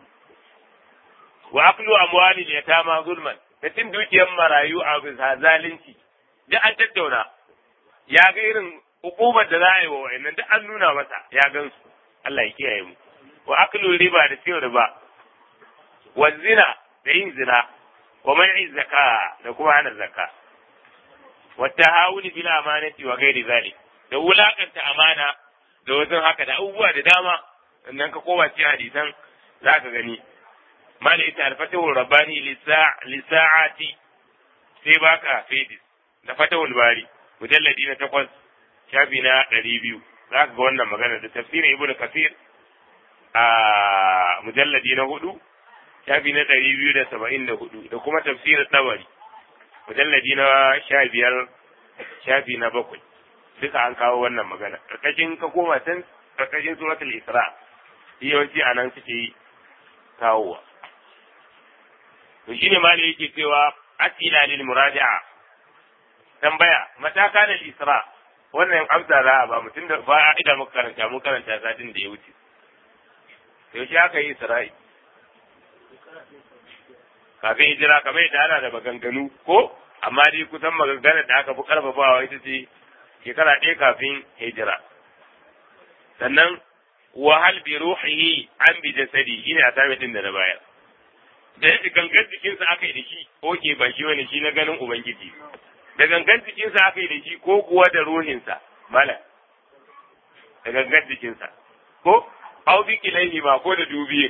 wa aklu amwali yatama zulman da cin dukiyar marayu a bisa zalunci duk an tattauna ya ga irin hukumar da za a yi wa wa'annan duk an nuna masa ya gan su Allah ya kiyaye mu wa aklu riba da cin riba wa zina da yin zina wa man'i zaka da kuma hana zaka wa tahawuni bil amanati wa ghairi zalik da wulakanta amana da wajen haka da abubuwa da dama sannan ka koma cikin hadisan zaka gani mala ita alfatahul rabbani lisa'ati sai baka fedis da fatahul bari mujalladi na takwas shafi na ɗari biyu za ka ga wannan magana da tafsirin ibnu kasir a mujalladi na hudu shafi na ɗari biyu da saba'in da hudu da kuma tafsirin tabari mujalladi na sha biyar shafi na bakwai duka an kawo wannan magana ƙarƙashin ka koma can ƙarƙashin suratul isra yawanci a nan suke kawowa to shine ma yake cewa asila lil muraja'a tambaya mata kana isra wannan amsa za a ba mutum da ba ida muka karanta mun karanta satin da ya wuce yaushe aka yi isra'i kafin hijira kamar yadda ana da maganganu ko amma dai kusan maganganar da aka fi karfafawa ita ce shekara ɗaya kafin hijira sannan wahal bi ruhihi an bi jasadi shine a sami din da na bayar da gangan jikinsa aka yi da shi oke ba shi wani shi na ganin ubangiji da gangan jikinsa aka yi da shi ko kuwa da ruhinsa mala da gangan jikinsa ko au bi kilaihi ma ko da dubiye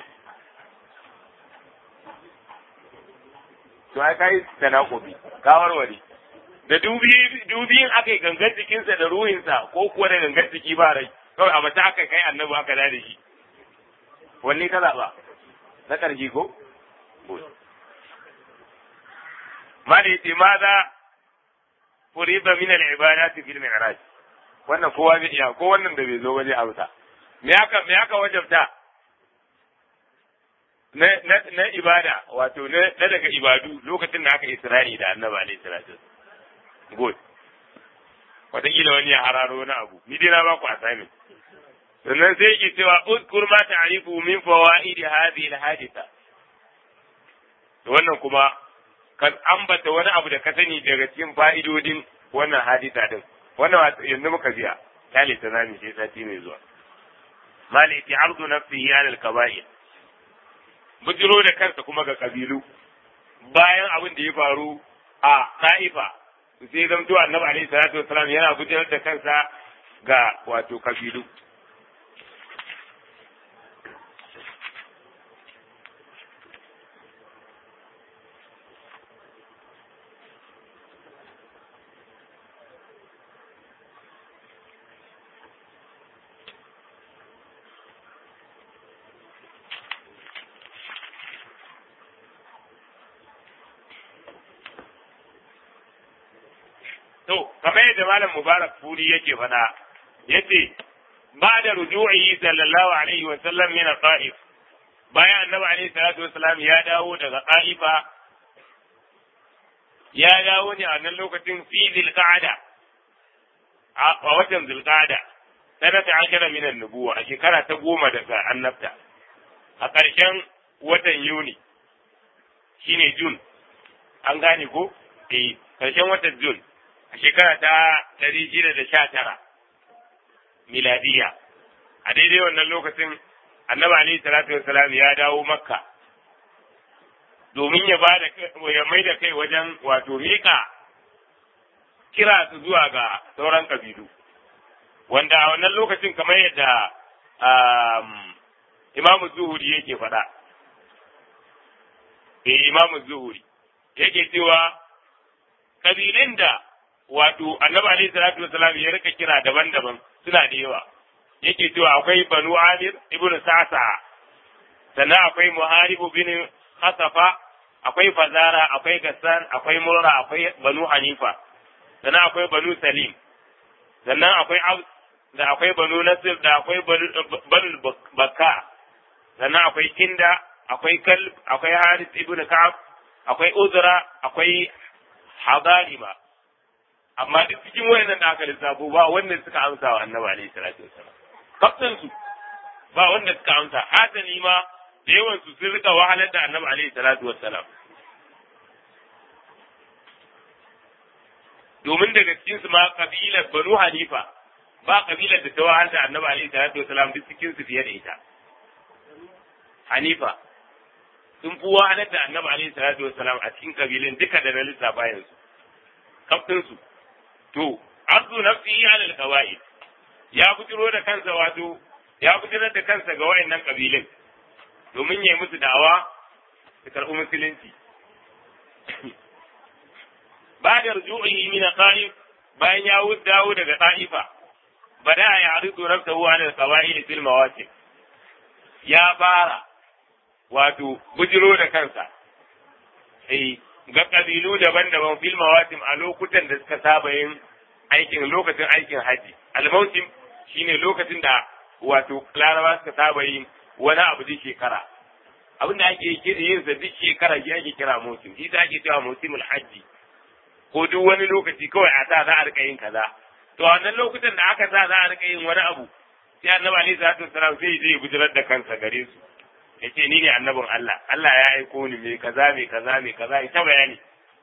to ai kai tanakubi ka warware da dubi dubiyin aka yi gangan jikinsa da ruhinsa ko kuwa da gangan jiki ba rai kawai a mace aka kai annabi aka da shi wanne ka zaɓa na ƙarshe ko ma da yace ma za furiba min al-ibadati fil mi'raj wannan kowa zai iya ko wannan da bai zo waje amsa me aka me aka wajabta na na na ibada wato na daga ibadu lokacin da aka isra'i da annabi alaihi salatu good wataƙila wani ya hararo na abu ni dai na ba ku assignment sannan sai yake cewa uzkur ma ta'rifu min fawaid hadhihi al-haditha to wannan kuma kan ambata wani abu da ka sani daga cikin fa'idodin wannan hadisa din wannan yanzu muka biya kale ta zami sai sati mai zuwa mali ti ardu nafsihi ala al-kaba'ir bujiro da kansa kuma ga kabilu bayan abin da ya faru a Ta'ifa sai zamto annabi alaihi salatu wasalam yana bujirar da kansa ga wato kabilu To, kamar yadda Malam Mubarak Furi yake faɗa, yace ba da ruju'i sallallahu alaihi wa sallam min Ta'if. Bayan Annabi alaihi salatu wa sallam ya dawo daga Ta'ifa ya dawo ne a wannan lokacin fi Zulqa'ada a watan Zulqa'ada sanata ashara min an-nubuwa a shekara ta goma daga annabta a ƙarshen watan Yuni shine Jun an gane ko eh ƙarshen watan Jun a shekara ta ɗari shida da sha tara miladiya a daidai wannan lokacin annabi alaihi salatu wassalam ya dawo makka domin ya ba da ya mai da kai wajen wato mika kira su zuwa ga sauran kabilu wanda a wannan lokacin kamar yadda imamu zuhuri yake faɗa eh imamu zuhuri yake cewa kabilun da wato annabi alaihi salatu wasalam ya rika kira daban-daban suna da yawa yake cewa akwai banu amir ibn sasa sannan akwai muharibu bin hasafa akwai fazara akwai gassan akwai murra akwai banu hanifa sannan akwai banu salim sannan akwai aus da akwai banu nasir da akwai banu bakka sannan akwai kinda akwai kalb akwai haris ibn ka'ab akwai uzra akwai hadarima amma duk cikin wayannan da aka lissafo ba wanda suka amsa wa annabi alaihi salatu wasallam kaftan su ba wanda suka amsa hasali ma da yawan su sun rika wahalar da annabi alaihi salatu wasallam domin daga cikin su ma kabilar banu hanifa ba kabilar da ta wahalar da annabi alaihi salatu wasallam duk cikin su fiye da ita hanifa sun fi wahalar da annabi alaihi salatu wasallam a cikin kabilun duka da na lissafa yanzu kaftin su to arzu nafsihi ala alqawaid ya bujiro da kansa wato ya bujirar da kansa ga wayannan kabilun domin yayi musu da'awa su karɓi musulunci ba da ruju'i min ta'if bayan ya dawo daga ta'ifa bada ya aridu nafsahu ala alqawaid fil mawaqif ya fara wato bujiro da kansa eh ga kabilu daban-daban fil mawasim a lokutan da suka saba yin aikin lokacin aikin haji al-mawsim shine lokacin da wato laraba suka saba yin wani abu duk shekara abin da ake yin sa duk shekara shi ake kira mawsim shi ta ake cewa mawsimul hajji ko duk wani lokaci kawai a sa za a rika yin kaza to a wannan lokutan da aka sa za a rika yin wani abu sai annabi alaihi salatu wasalam sai zai bujirar da kansa gare su yace ni ne annabin Allah Allah ya aiko ni me kaza me kaza me kaza ita bayani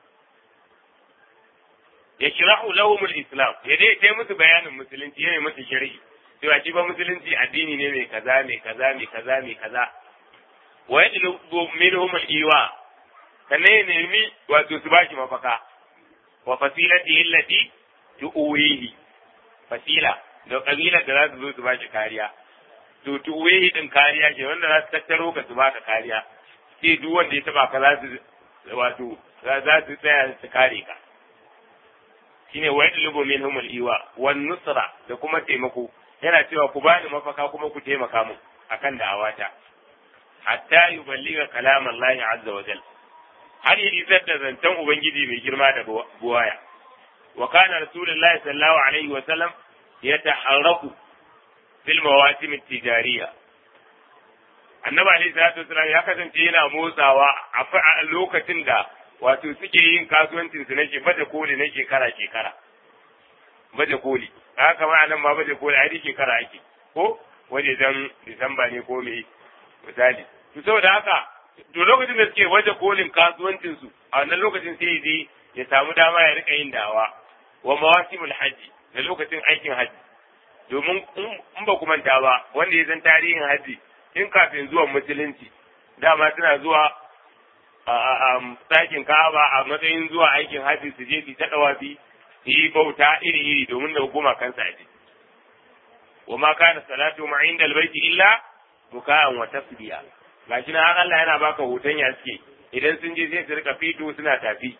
ya shirahu lahumul islam ya dai kai musu bayanin musulunci ya musu shari'i cewa shi ba musulunci addini ne mai kaza mai kaza mai kaza mai kaza wa yadlubu minhum al-iwa sannan ya nemi wato su bashi mafaka wa fasilati allati tu'wihi fasila da kabila da za su zo su bashi kariya to tu'wihi din kariya ce wanda za su tattaro ka su baka kariya sai duk wanda ya taba ka za su wato za su tsaya su kare ka shine wa yadlubu minhum al-iwa wan nusra da kuma taimako yana cewa ku bani mafaka kuma ku taimaka mu akan da'awata hatta yuballiga kalam Allah azza wa jal har yi isar da zancen ubangiji mai girma da buwaya wa kana rasulullahi sallallahu alaihi wa sallam yataharraku fil mawasim at-tijariyah annabi alaihi salatu wasallam ya kasance yana motsawa a lokacin da wato suke yin kasuwancin su na baje koli na shekara shekara baje koli haka ma nan ma baje koli a shekara ake ko waje dan disamba ne ko me misali to saboda haka to lokacin da suke baje kolin kasuwancin su a wannan lokacin sai dai ya samu dama ya rika yin dawa wa mawasimul hajji da lokacin aikin hajji domin in ba ku manta ba wanda ya san tarihin hajji in kafin zuwan musulunci dama suna zuwa a ɗakin ka'aba a matsayin zuwa aikin hajji su je su ta ɗawafi su yi bauta iri-iri domin da hukuma kansa aji. Wa ma kana salatu ma inda albayti illa muka'an wa tasbiya. Gashi na har Allah yana baka hoton ya suke idan sun je sai su rika fito suna tafi.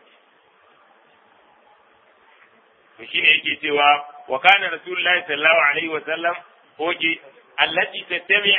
To shine yake cewa wa kana rasulullahi sallallahu alaihi wa sallam oke allati tattami'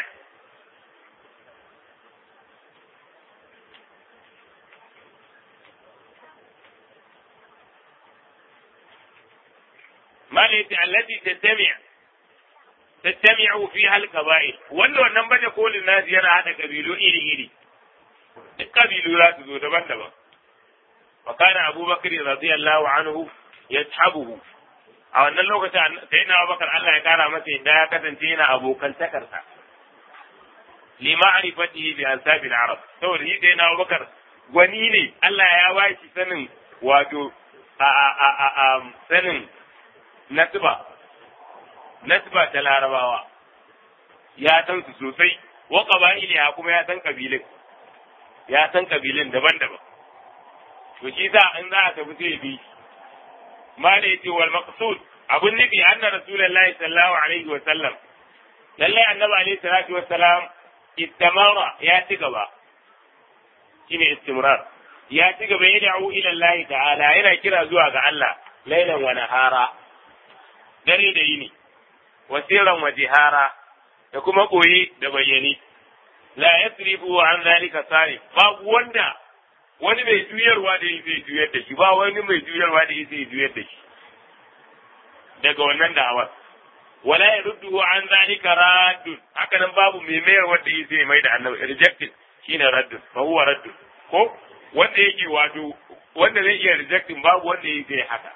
malati allati tattami' tattami'u fiha al-qaba'il wanda wannan baje kolin nasu yana hada kabilu iri iri duk kabilu za su zo daban-daban wa kana abubakar radiyallahu anhu yashabuhu a wannan lokacin sai na abubakar Allah ya kara masa inda ya kasance yana abokan takarsa li ma'rifatihi bi ansabil arab saboda shi sai na abubakar gwani ne Allah ya bashi sanin wato a a a a sanin nasba nasba ta larabawa ya san su sosai wa qaba'iliha kuma ya san kabilin ya san kabilin daban-daban to shi sa in za a tafi sai bi ma da yace wal maqsud abun nufi anna rasulullahi sallallahu alaihi wa sallam lalle annabi alaihi salatu wa salam istamara ya ci gaba shine istimrar ya ci gaba ya da'u ila Allah ta'ala yana kira zuwa ga Allah lailan wa nahara dare da yini wasiran wa jihara da kuma koyi da bayyani la yasrifu an zalika sari babu wanda wani mai juyarwa da yi zai juyar da shi ba wani mai juyarwa da yi zai juyar da shi daga wannan da'awar wala yaruddu an zalika raddun haka nan babu mai mayar wanda yi zai mai da annabi rejected shine raddun fa huwa raddun ko wanda yake wato wanda zai iya rejecting babu wanda yi zai haka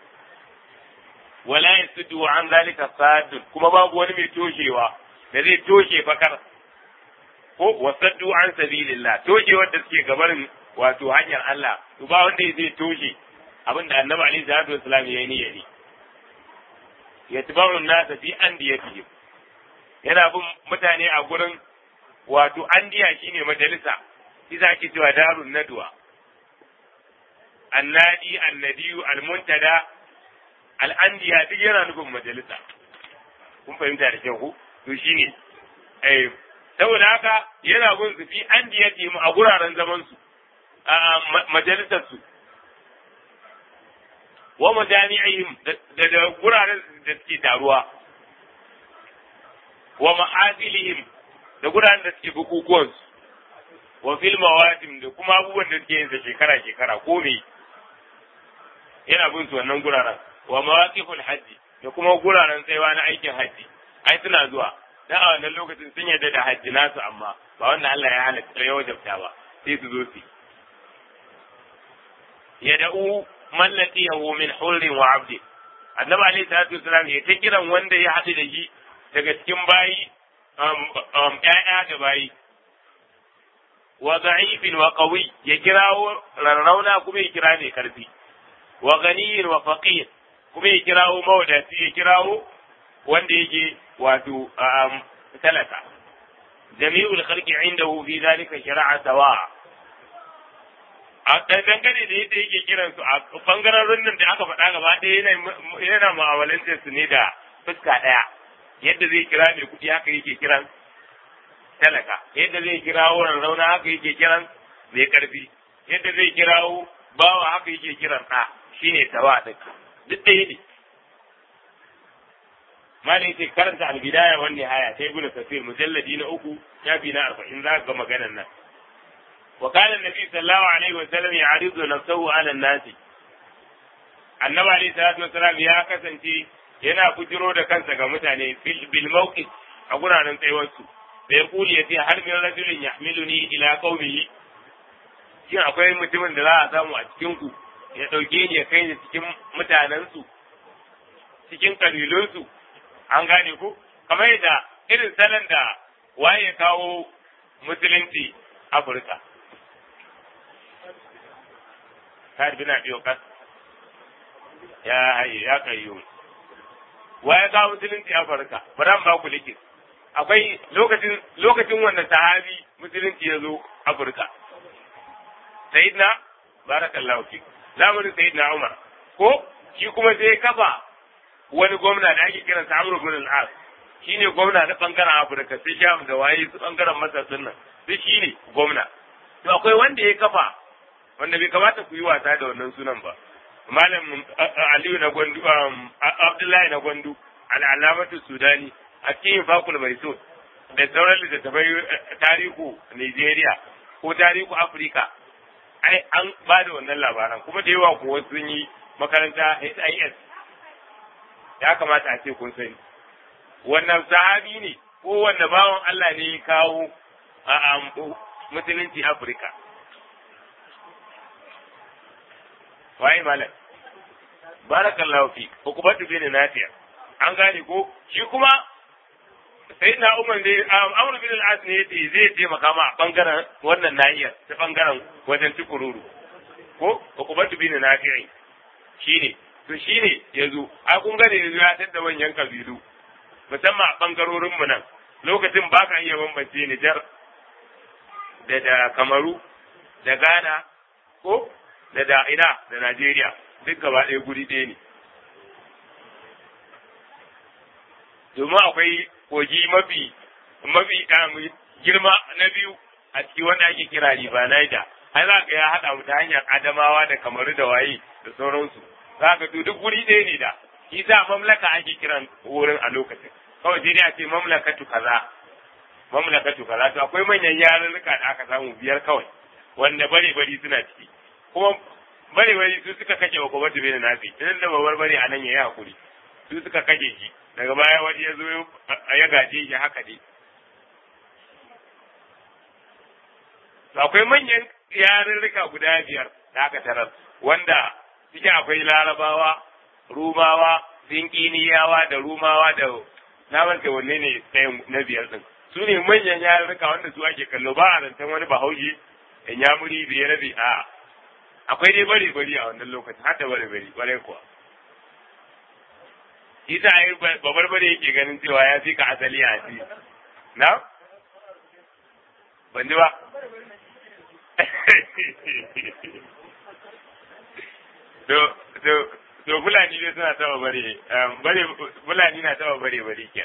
wala yasuddu an zalika saddun kuma babu wani mai toshewa da zai toshe fakar ko wasaddu an sabilillah toshe wanda suke gabarin wato hanyar Allah to ba wanda zai toshe abin da annabi alaihi salatu wasallam ya yi niyya ne yatba'u an-nas fi andiyatihim yana bin mutane a gurin wato andiya shine majalisa shi ake cewa darun nadwa annadi annadiyu almuntada al'andiya duk yana nufin majalisa kun fahimta da kyau ku to shine eh saboda haka yana gun su fi andiyatihim a guraren zaman su a majalisar su wa majami'ihim da da guraren da suke taruwa wa ma'azilihim da guraren da suke bukukuwan su wa fil mawasim da kuma abubuwan da suke yin sa shekara shekara ko me yana bin su wannan guraren wa mawaqiful hajji da kuma guraren tsayawa na aikin hajji ai suna zuwa dan a wannan lokacin sun yarda da hajji nasu amma ba wanda Allah ya halatta ya wajabta ba sai su zo su yad'u man laqiyahu min hurrin wa 'abdi annabi alayhi salatu wasalam ya ta kiran wanda ya haɗu da shi daga cikin bayi ƴaƴa da bayi wa da'ifin wa qawi ya kirawo rarrauna kuma ya kira mai karfi wa ganiyin wa faqir kuma ya kirawo mawadaci ya kirawo wanda yake wato talaka jami'ul khalqi indahu fi dhalika shara'a sawa a dangane da yadda yake kiran su a bangaren nan da aka faɗa gaba ɗaya yana mu'amalantar su ne da fuska ɗaya yadda zai kira mai kuɗi haka yake kiran talaka yadda zai kirawo rauna haka yake kiran mai ƙarfi yadda zai kirawo bawa haka yake kiran ɗa shine tawa ɗin duk ɗaya ne malai yake karanta albidaya wan nihaya ta ibnu kasir mujalladi na uku shafi na arba'in za ga maganar nan wa kana nabi sallallahu alaihi wa sallam ya'ridu nafsahu ala nasi annabi alaihi salatu wasalam ya kasance yana bujiro da kansa ga mutane bil mawqif a guraren tsayuwar su da ya kuli ya ce har min rajulin yahmiluni ila qaumihi shin akwai mutumin da za a samu a cikin ku ya dauke ni ya kai ni cikin mutanen su cikin kabilun su an gane ku kamar yadda irin salon da waye ya kawo musulunci Afirka. Sa'ad bin Abi Waqqas ya haye ya kayyo. Waye kawo musulunci Afirka? Bari ba ku likin. Akwai lokacin lokacin wanda sahabi musulunci ya zo Afirka. Sayyidina barakallahu fi. Zamanin Sayyidina Umar. Ko shi kuma sai kafa wani gwamna da ake kiransa Amr bin al-As shine gwamna na bangaren Afirka sai Sham da waye su bangaren Masar nan sai shine gwamna to akwai wanda ya kafa wanda bai kamata ku yi wasa da wannan sunan ba malam Aliyu na Gwandu Abdullahi na Gwandu al-Alamatu Sudani a cikin Fakul Maiso da sauran littattafai tarihu Nigeria ko tarihu Afirka ai an ba da wannan labaran kuma da yawa kuwa sun yi makaranta HIS ya kamata a ce kun sani wannan sahabi ne ko wanda bawan Allah ne ya kawo a musulunci Afirka waye malam barakallahu fi ukubatu bin nafiya an gane ko shi kuma sai na umar ne amur bin al-as ne yace zai taimaka ma a bangaren wannan nahiyar ta bangaren wajen tukururu ko ukubatu bin nafiya shine to shi ne ya zo a kun gane yanzu ya tadda manyan kabilu musamman a ɓangarorin mu nan lokacin ba ka iya bambance Nijar da da Kamaru da Ghana ko da da ina da Najeriya duk gaba ɗaya guri ɗaya ne domin akwai kogi mafi mafi girma na biyu a cikin wanda ake kira riba Niger ai za ka ya haɗa mu ta hanyar Adamawa da Kamaru da waye da sauransu za ka to duk guri ɗaya ne da shi sa mamlaka ake kiran wurin a lokacin kawai sai dai a ce mamlakatu kaza mamlakatu kaza to akwai manyan yarurruka da aka samu biyar kawai wanda bare bari suna ciki kuma bare bari su suka kashe wa kuma tube da nasi idan da babar bare a nan yayi hakuri su suka kashe shi daga baya wani ya zo ya gaje shi haka ne akwai manyan yarurruka guda biyar da aka tarar wanda ciki akwai larabawa rumawa sinkiniyawa da rumawa da na manta wanne ne ɗayan na biyar ɗin su ne manyan yarurruka wanda su ake kallo ba a zancen wani bahaushe in ya muri biye rabi a akwai dai bari bari a wannan lokacin har da bari bari bare kuwa shi ta yi babar bare yake ganin cewa ya fi ka asali a ci na ban ji ba to to to fulani dai suna taba bare bare fulani na taba bare bare ke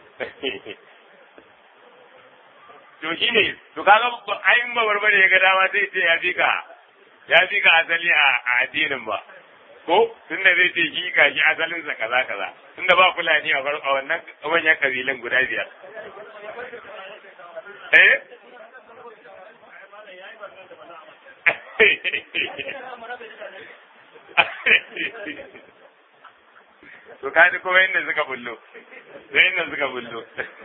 to shine to kaga ayin ba barbare ya ga dama sai ce ya fi ka ya fi ka asali a addinin ba ko tunda zai ce shi ka shi asalin sa kaza kaza tunda ba fulani a wannan manyan kabilan guda biyar eh to kaji kuma inda suka bullo sai inda suka bullo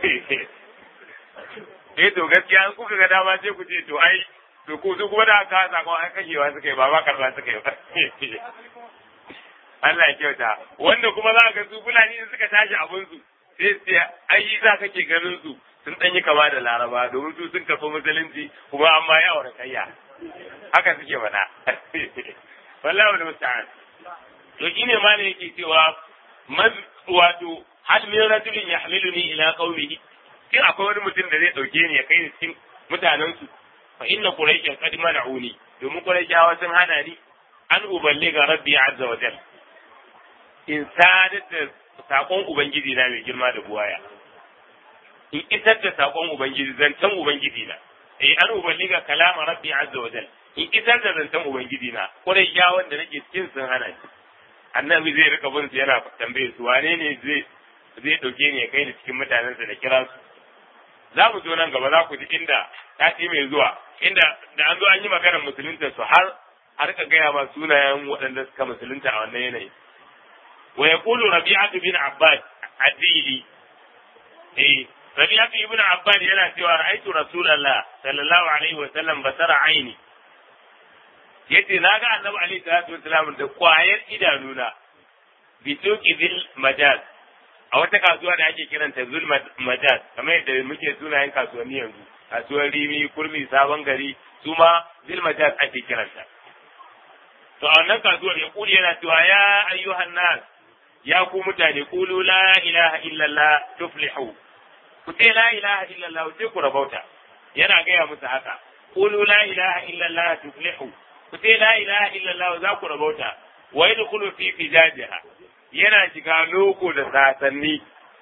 eh to gaskiya an kuka ga dama sai ku ce to ai to ku su kuma da aka sakon an kashewa suka yi ba ba karba suka yi Allah ya kyauta wanda kuma za ga su fulani in suka tashi abin su sai su ai za kake ganin su sun danyi kama da laraba domin su sun kafa musulunci kuma an ma ya kayya haka suke faɗa wallahi wal musta'an to shine ma ne yake cewa man wato hal min rajulin yahmiluni ila qaumihi kin akwai wani mutum da zai dauke ni ya kai ni cikin mutanen su fa inna quraishan qad mana'uni domin quraishawa sun hana ni an uballiga rabbi azza wa jalla in sadar da sakon ubangiji na mai girma da buwaya in isar da sakon ubangiji zancen ubangiji na eh an uballiga kalama rabbi azza wa jalla in isar da zancen ubangiji na quraishawan da nake cikin sun hana ni annabi zai rika bin su yana tambaye su wane ne zai zai dauke ni ya kai ni cikin mutanensa da kira su za mu zo nan gaba za ku ji inda sati mai zuwa inda da an zo an yi maganar musulunta su har a rika gaya ma sunayen waɗanda suka musulunta a wannan yanayi wa yaqulu rabi'atu bin abbas adili eh rabi'atu ibn abbas yana cewa ra'aytu rasulullah sallallahu alaihi wa sallam basara aini yace na ga annabi alaihi salatu wasalam da kwayar idanuna bi tuqi bil majaz a wata kasuwa da ake kiranta zul majaz kamar yadda muke sunayen kasuwanni yanzu kasuwar rimi kurmi sabon gari su ma zil majaz ake kiranta to a wannan kasuwar ya kuli yana cewa ya ayyuhan nas ya ku mutane qulu la ilaha illallah tuflihu ku ce la ilaha illallah sai ku rabauta yana gaya musu haka qulu la ilaha illallah tuflihu ku ce la ilaha illallah za ku rabauta wa yadkhulu fi fijajiha yana shiga loko da sasanni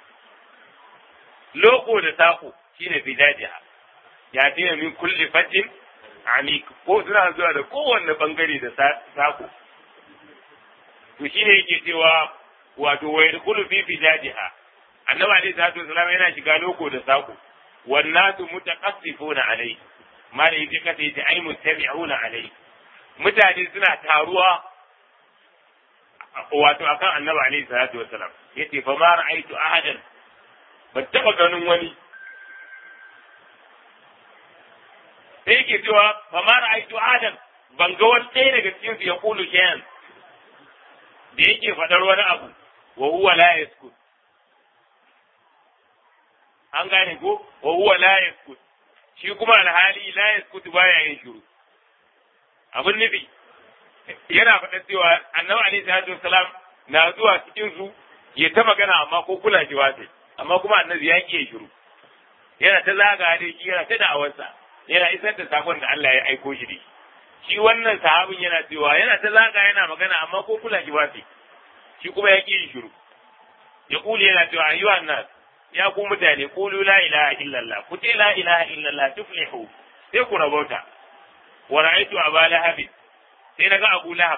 loko da sako shine fijajiha ya tina min kulli fatin amik ko suna zuwa da kowanne bangare da sako to shine yake cewa wato wa yadkhulu fi fijajiha annabi alaihi salatu wasallam yana shiga loko da sako wannatu mutaqassifuna alai mala yake kace yace ai muttabi'una alai mutane suna taruwa wato akan annabi alaihi salatu wasallam yace fa ma ra'aytu ahadan ban taba ganin wani sai yake cewa fa ma ra'aytu ahadan ban ga wani ɗaya daga cikin su ya kulu shayan da yake faɗar wani abu wa huwa la yaskut an gane ko wa huwa la yaskut shi kuma alhali la yaskut baya yin shiru abin nufi yana faɗa cewa annabi alaihi salatu wassalam na zuwa cikin su ya ta magana amma ko kula shi ba sai amma kuma annabi ya ƙi shiru yana ta zaga da shi yana ta da'awarsa yana isar da sakon da Allah ya aiko shi da shi shi wannan sahabin yana cewa yana ta zaga yana magana amma ko kula shi ba sai shi kuma ya ƙi shiru ya kuli yana cewa ayyuhan nas ya ku mutane qulu la ilaha illallah ku ce la ilaha illallah tuflihu sai ku rabauta wa ra'aytu aba lahab sai naga abu lahab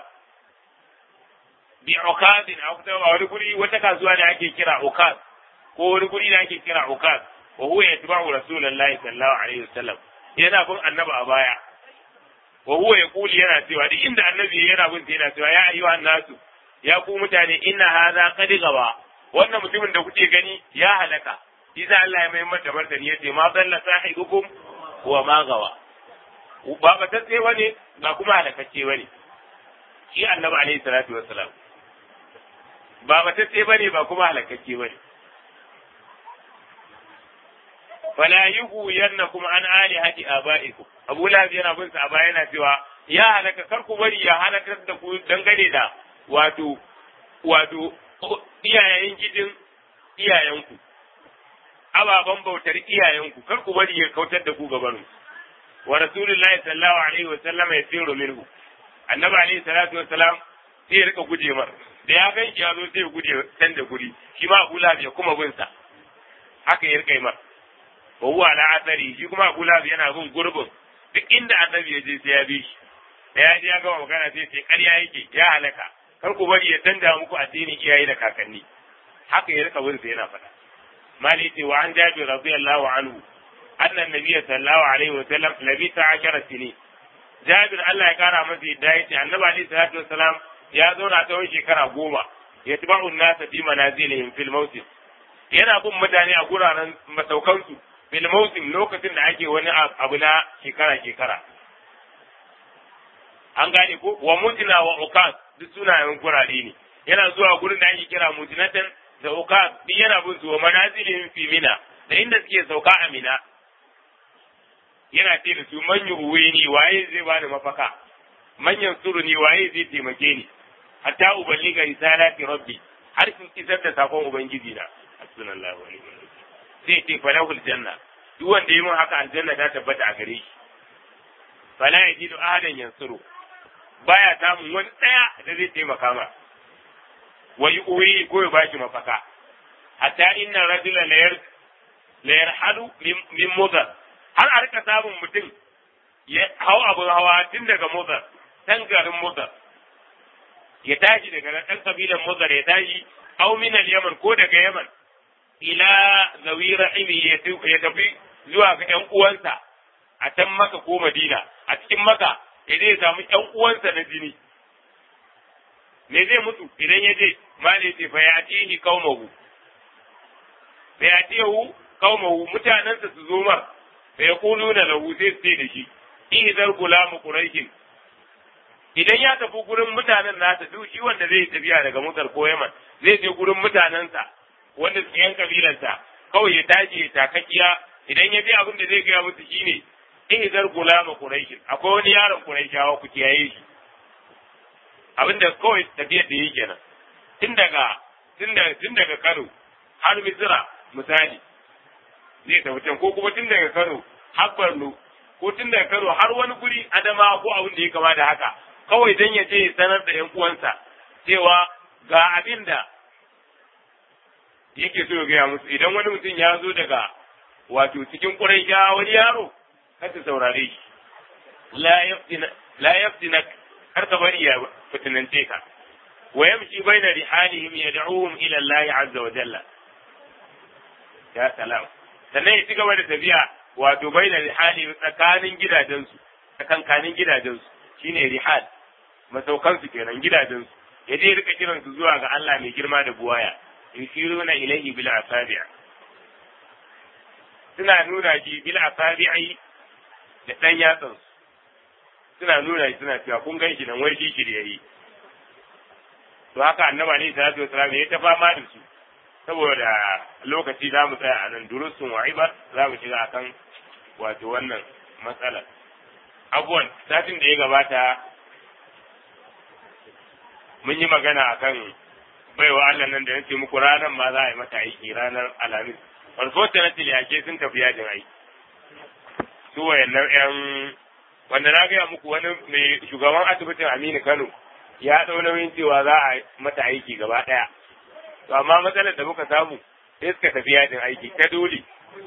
bi ukaz a wani guri wata kasuwa da ake kira ukaz ko wani guri da ake kira ukaz wa huwa yatba'u rasulullahi sallallahu alaihi wasallam yana bin annabi a baya wa huwa yaqulu yana cewa duk inda annabi yana bin yana cewa ya ayyuhan nasu ya ku mutane inna hadha qad gaba wannan mutumin da kuke gani ya halaka isa Allah ya mai mata martani yace ma dalla sahibukum wa ma gawa ba ba ta tsaye ne ba kuma halakacce bane shi annabi alaihi salatu wassalam ba ba ta tsaye bane ba kuma halakacce bane fala yuhu yannakum an alihati abaikum abu lahab yana bin sa a baya yana cewa ya halaka kar ku bari ya halakar da ku dangane da wato wato iyayen gidin iyayenku ababen bautar iyayenku kar ku bari ya kautar da ku gabanin wa rasulullahi sallallahu alaihi wa sallam ya tsiro minhu annabi alaihi salatu wa salam sai ya rika guje mar da ya gan ya zo sai ya guje can da guri shi ma Abu Lahab ya kuma bin sa haka ya rika mar wa huwa ala asari shi kuma Abu Lahab yana bin gurbin duk inda annabi ya je sai ya bi shi da ya ji ya gama magana sai sai ƙarya yake ya halaka kar ku bari ya canja muku addinin iyaye da kakanni haka ya rika bin sa yana faɗa mali ce wa an jabi radiyallahu anhu annan nabiyyi sallallahu alaihi wa sallam labisa ashara sini Jabir Allah ya kara masa yadda ya ce annabi alaihi salatu wasalam ya zauna tsawon shekara goma ya tabu nasa fi manazilihim fil mawsim yana bin mutane a guraren masaukansu fil mawsim lokacin da ake wani abu na shekara shekara an gane ko wa mutina wa ukas duk sunayen gurare ne yana zuwa gurin da ake kira mutinatan da ukas duk yana bin su wa manazilihim fi mina da inda suke sauka a mina yana ce da su manyan uweni waye zai bani mafaka manyan suruni waye zai taimake ni hatta uballiga risalati rabbi har sun isar da sakon ubangiji na hasbunallahu wa ni'mal wakeel sai ce falahul janna duk wanda yi mun haka aljanna ta tabbata a gare shi fala yajidu ahadan yansuru baya samun wani daya da zai taimaka ma wa yu'wi ko ya bashi mafaka hatta inna rajula la yarhalu min mudar har a rika samun mutum ya hau abin hawa tun daga mudar tan garin mudar ya tashi daga nan ɗan kabilan mudar ya tashi au min yaman ko daga yaman ila zawi rahimi ya tafi zuwa ga ƴan uwansa a can maka ko madina a cikin maka ya zai samu ƴan uwansa na jini me zai mutu idan ya je ma ne ce fa ya atihi qaumahu fa ya atihu qaumahu mutanansa su zo mar fa yaquluna lahu sai su da shi ihzar gulamu quraishin idan ya tafi gurin mutanen nasa duk shi wanda zai tafiya daga mutar ko yaman zai je gurin mutanensa wanda su yan kabilansa kawai ya tashi ya takakkiya idan ya bi abin da zai gaya musu shine ihzar gulama quraishin akwai wani yaron quraishawa ku kiyaye shi abin da kawai tafiyar da yi kenan tun daga tun daga tun daga Kano har Misira misali zai tafi can ko kuma tun daga Kano har Borno ko tun daga Kano har wani guri Adama ko abin da ya kama da haka kawai dan ya je sanar da ƴan uwansa cewa ga abin da yake so ya gaya musu idan wani mutum ya zo daga wato cikin ƙuraisha wani yaro kar ta saurare shi la yaftina kar ka bari ya fitinance ka wa yamshi baina rihalihim yad'uhum ila Allah azza wa jalla ya salam sannan ya ci gaba da tafiya wato baina rihalihim tsakanin gidajensu tsakankanin gidajensu shine rihal masaukansu kenan gidajensu ya je rika kiransu zuwa ga Allah mai girma da buwaya yusiruna ilayhi bil asabi' suna nuna shi bil asabi'i da dan yatsan suna nuna shi suna cewa kun ganshi nan wai shi shiryayi to haka annaba ne sallallahu alaihi wasallam ya ta fama da su saboda lokaci za mu tsaya a nan durusun wa'ibar za mu shiga akan wato wannan matsala abuwan satin da ya gabata mun yi magana akan baiwa Allah nan da ya ce muku ranar ma za a yi mata aiki ranar alhamis unfortunately ake sun tafi yajin aiki su wayannan yan wanda na gaya muku wani mai shugaban asibitin Aminu Kano ya ɗau nauyin cewa za a mata aiki gaba ɗaya to amma matsalar da muka samu sai suka tafi yajin aiki ta dole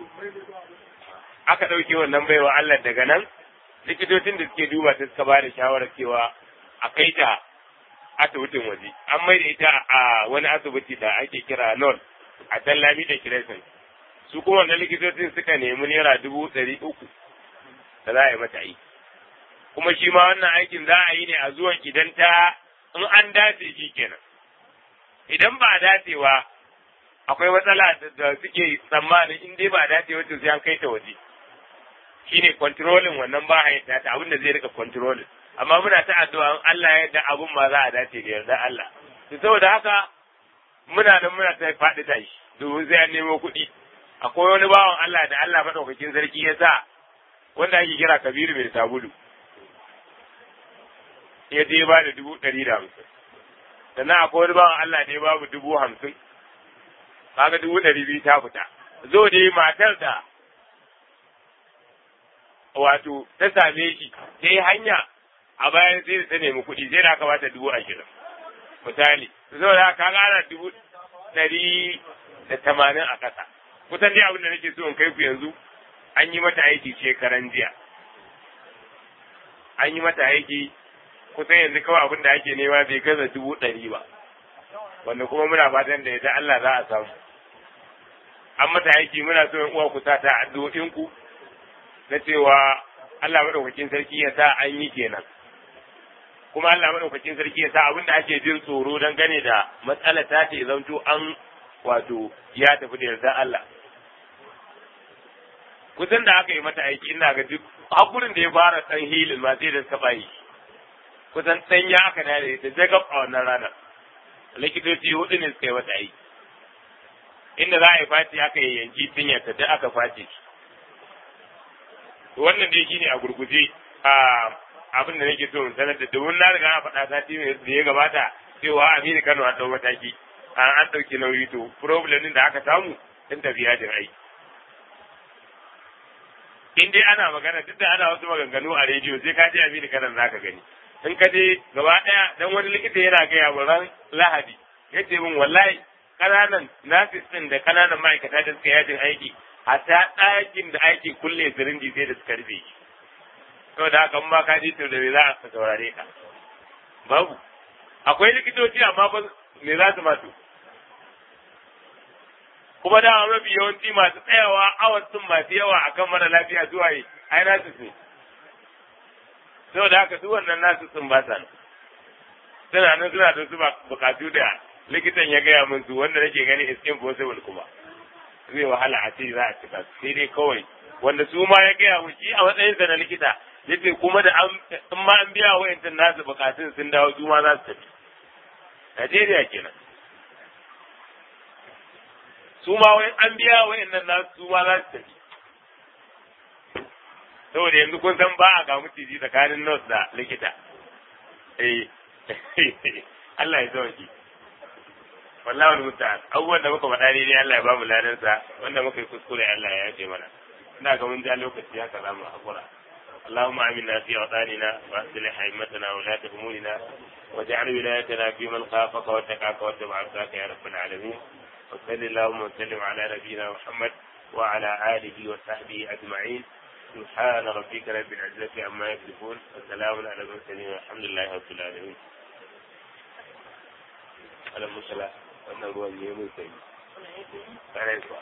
aka ɗauke wannan baiwa Allah daga nan likitocin da suke duba ta suka ba da shawarar cewa a kai ta asibitin waje an mai da ita a wani asibiti da ake kira non a tallami da kiresin su kuma wannan likitocin suka nemi naira dubu ɗari uku da za a yi mata aiki kuma shi ma wannan aikin za a yi ne a zuwan idan ta in an dace shi kenan idan ba a dacewa akwai matsala da suke tsammanin in dai ba a dace wacce sai an kai ta waje shine controlling wannan ba a ta abin da zai rika controlling amma muna ta addu'a Allah ya yarda abun ma za a dace da yarda Allah to saboda haka muna nan muna ta faɗi tashi domin sai an nemo kuɗi akwai wani bawan Allah da Allah madaukakin sarki ya sa wanda ake kira Kabiru mai sabulu ya je ba da dubu ɗari da hamsin sannan akwai wani bawan Allah da ya babu dubu hamsin kaga dubu ɗari biyu ta fita zo dai matar da wato ta same shi ta yi hanya a bayan sai ta nemi kuɗi sai da aka bata dubu ashirin misali zo da ka gara dubu ɗari da tamanin a ƙasa kusan dai abin da nake so in kai ku yanzu an yi mata aiki shekaran jiya an yi mata aiki kusan yanzu kawai abin da ake nema bai gaza dubu ɗari ba wanda kuma muna fatan da yadda Allah za a samu an mata aiki muna so in uwa ku sa ta addu'o'in ku na cewa Allah madaukakin sarki ya sa an yi kenan kuma Allah madaukakin sarki ya sa abin da ake jin tsoro don gane da matsala ta ce zanto an wato ya tafi da yarda Allah kusan da aka yi mata aiki ina ga duk hakurin da ya fara dan hilin ma sai da suka bayi kusan dan ya aka da ita jagab a wannan ranar likitoci hudu ne suka yi mata aiki inda za a yi fati aka yi yanki tinyarta da aka face shi wannan dai shine a gurguje a abin da nake so in sanar da domin na riga na faɗa sati da ya gabata cewa Aminu Kano an ɗau mataki an an ɗauki nauyi to problem din da aka samu sun tafi yajin aiki in dai ana magana duk da ana wasu maganganu a rediyo sai ka je Aminu Kano zaka gani in ka je gaba ɗaya dan wani likita yana gaya wa ran Lahadi yace min wallahi kananan nurses din da kananan ma'aikata da suka yajin aiki hatta ɗakin da ake kulle sirinji sai da suka rufe shi saboda haka ba ka ji to da me za a saurare ka babu akwai likitoci amma ba me za su masu kuma da mafi yawanci masu tsayawa awan sun masu yawa akan mara lafiya zuwa yi ai nasu ne saboda haka su wannan nasu sun ba sa suna nan suna da su bukatu da likitan ya gaya min su wanda nake gani is impossible kuma zai wahala a ce za a cika su sai dai kawai wanda su ma ya gaya mu shi a matsayinsa na likita yace kuma da an in ma an biya wayancan nasu bukatun sun dawo su ma za su tafi Najeriya kenan su ma wayan an biya wayannan nasu su ma za su tafi saboda yanzu kun san ba a ga mutiji tsakanin nurse da likita eh Allah ya sauki wallahi wani mutane abubuwan da muka faɗa ne Allah ya ba mu ladansa wanda muka yi kuskure Allah ya yafe mana ina ga mun ja lokaci haka za mu hakura اللهم آمنا في أوطاننا وأصلح أئمتنا ولاة أمورنا واجعل ولايتنا في من خافك واتقاك واتبع عبدك يا رب العالمين وصل اللهم وسلم على نبينا محمد وعلى آله وصحبه أجمعين سبحان ربك رب العزة عما يصفون وسلام على المرسلين والحمد لله رب العالمين. على المسلم wannan ruwan ne mun sai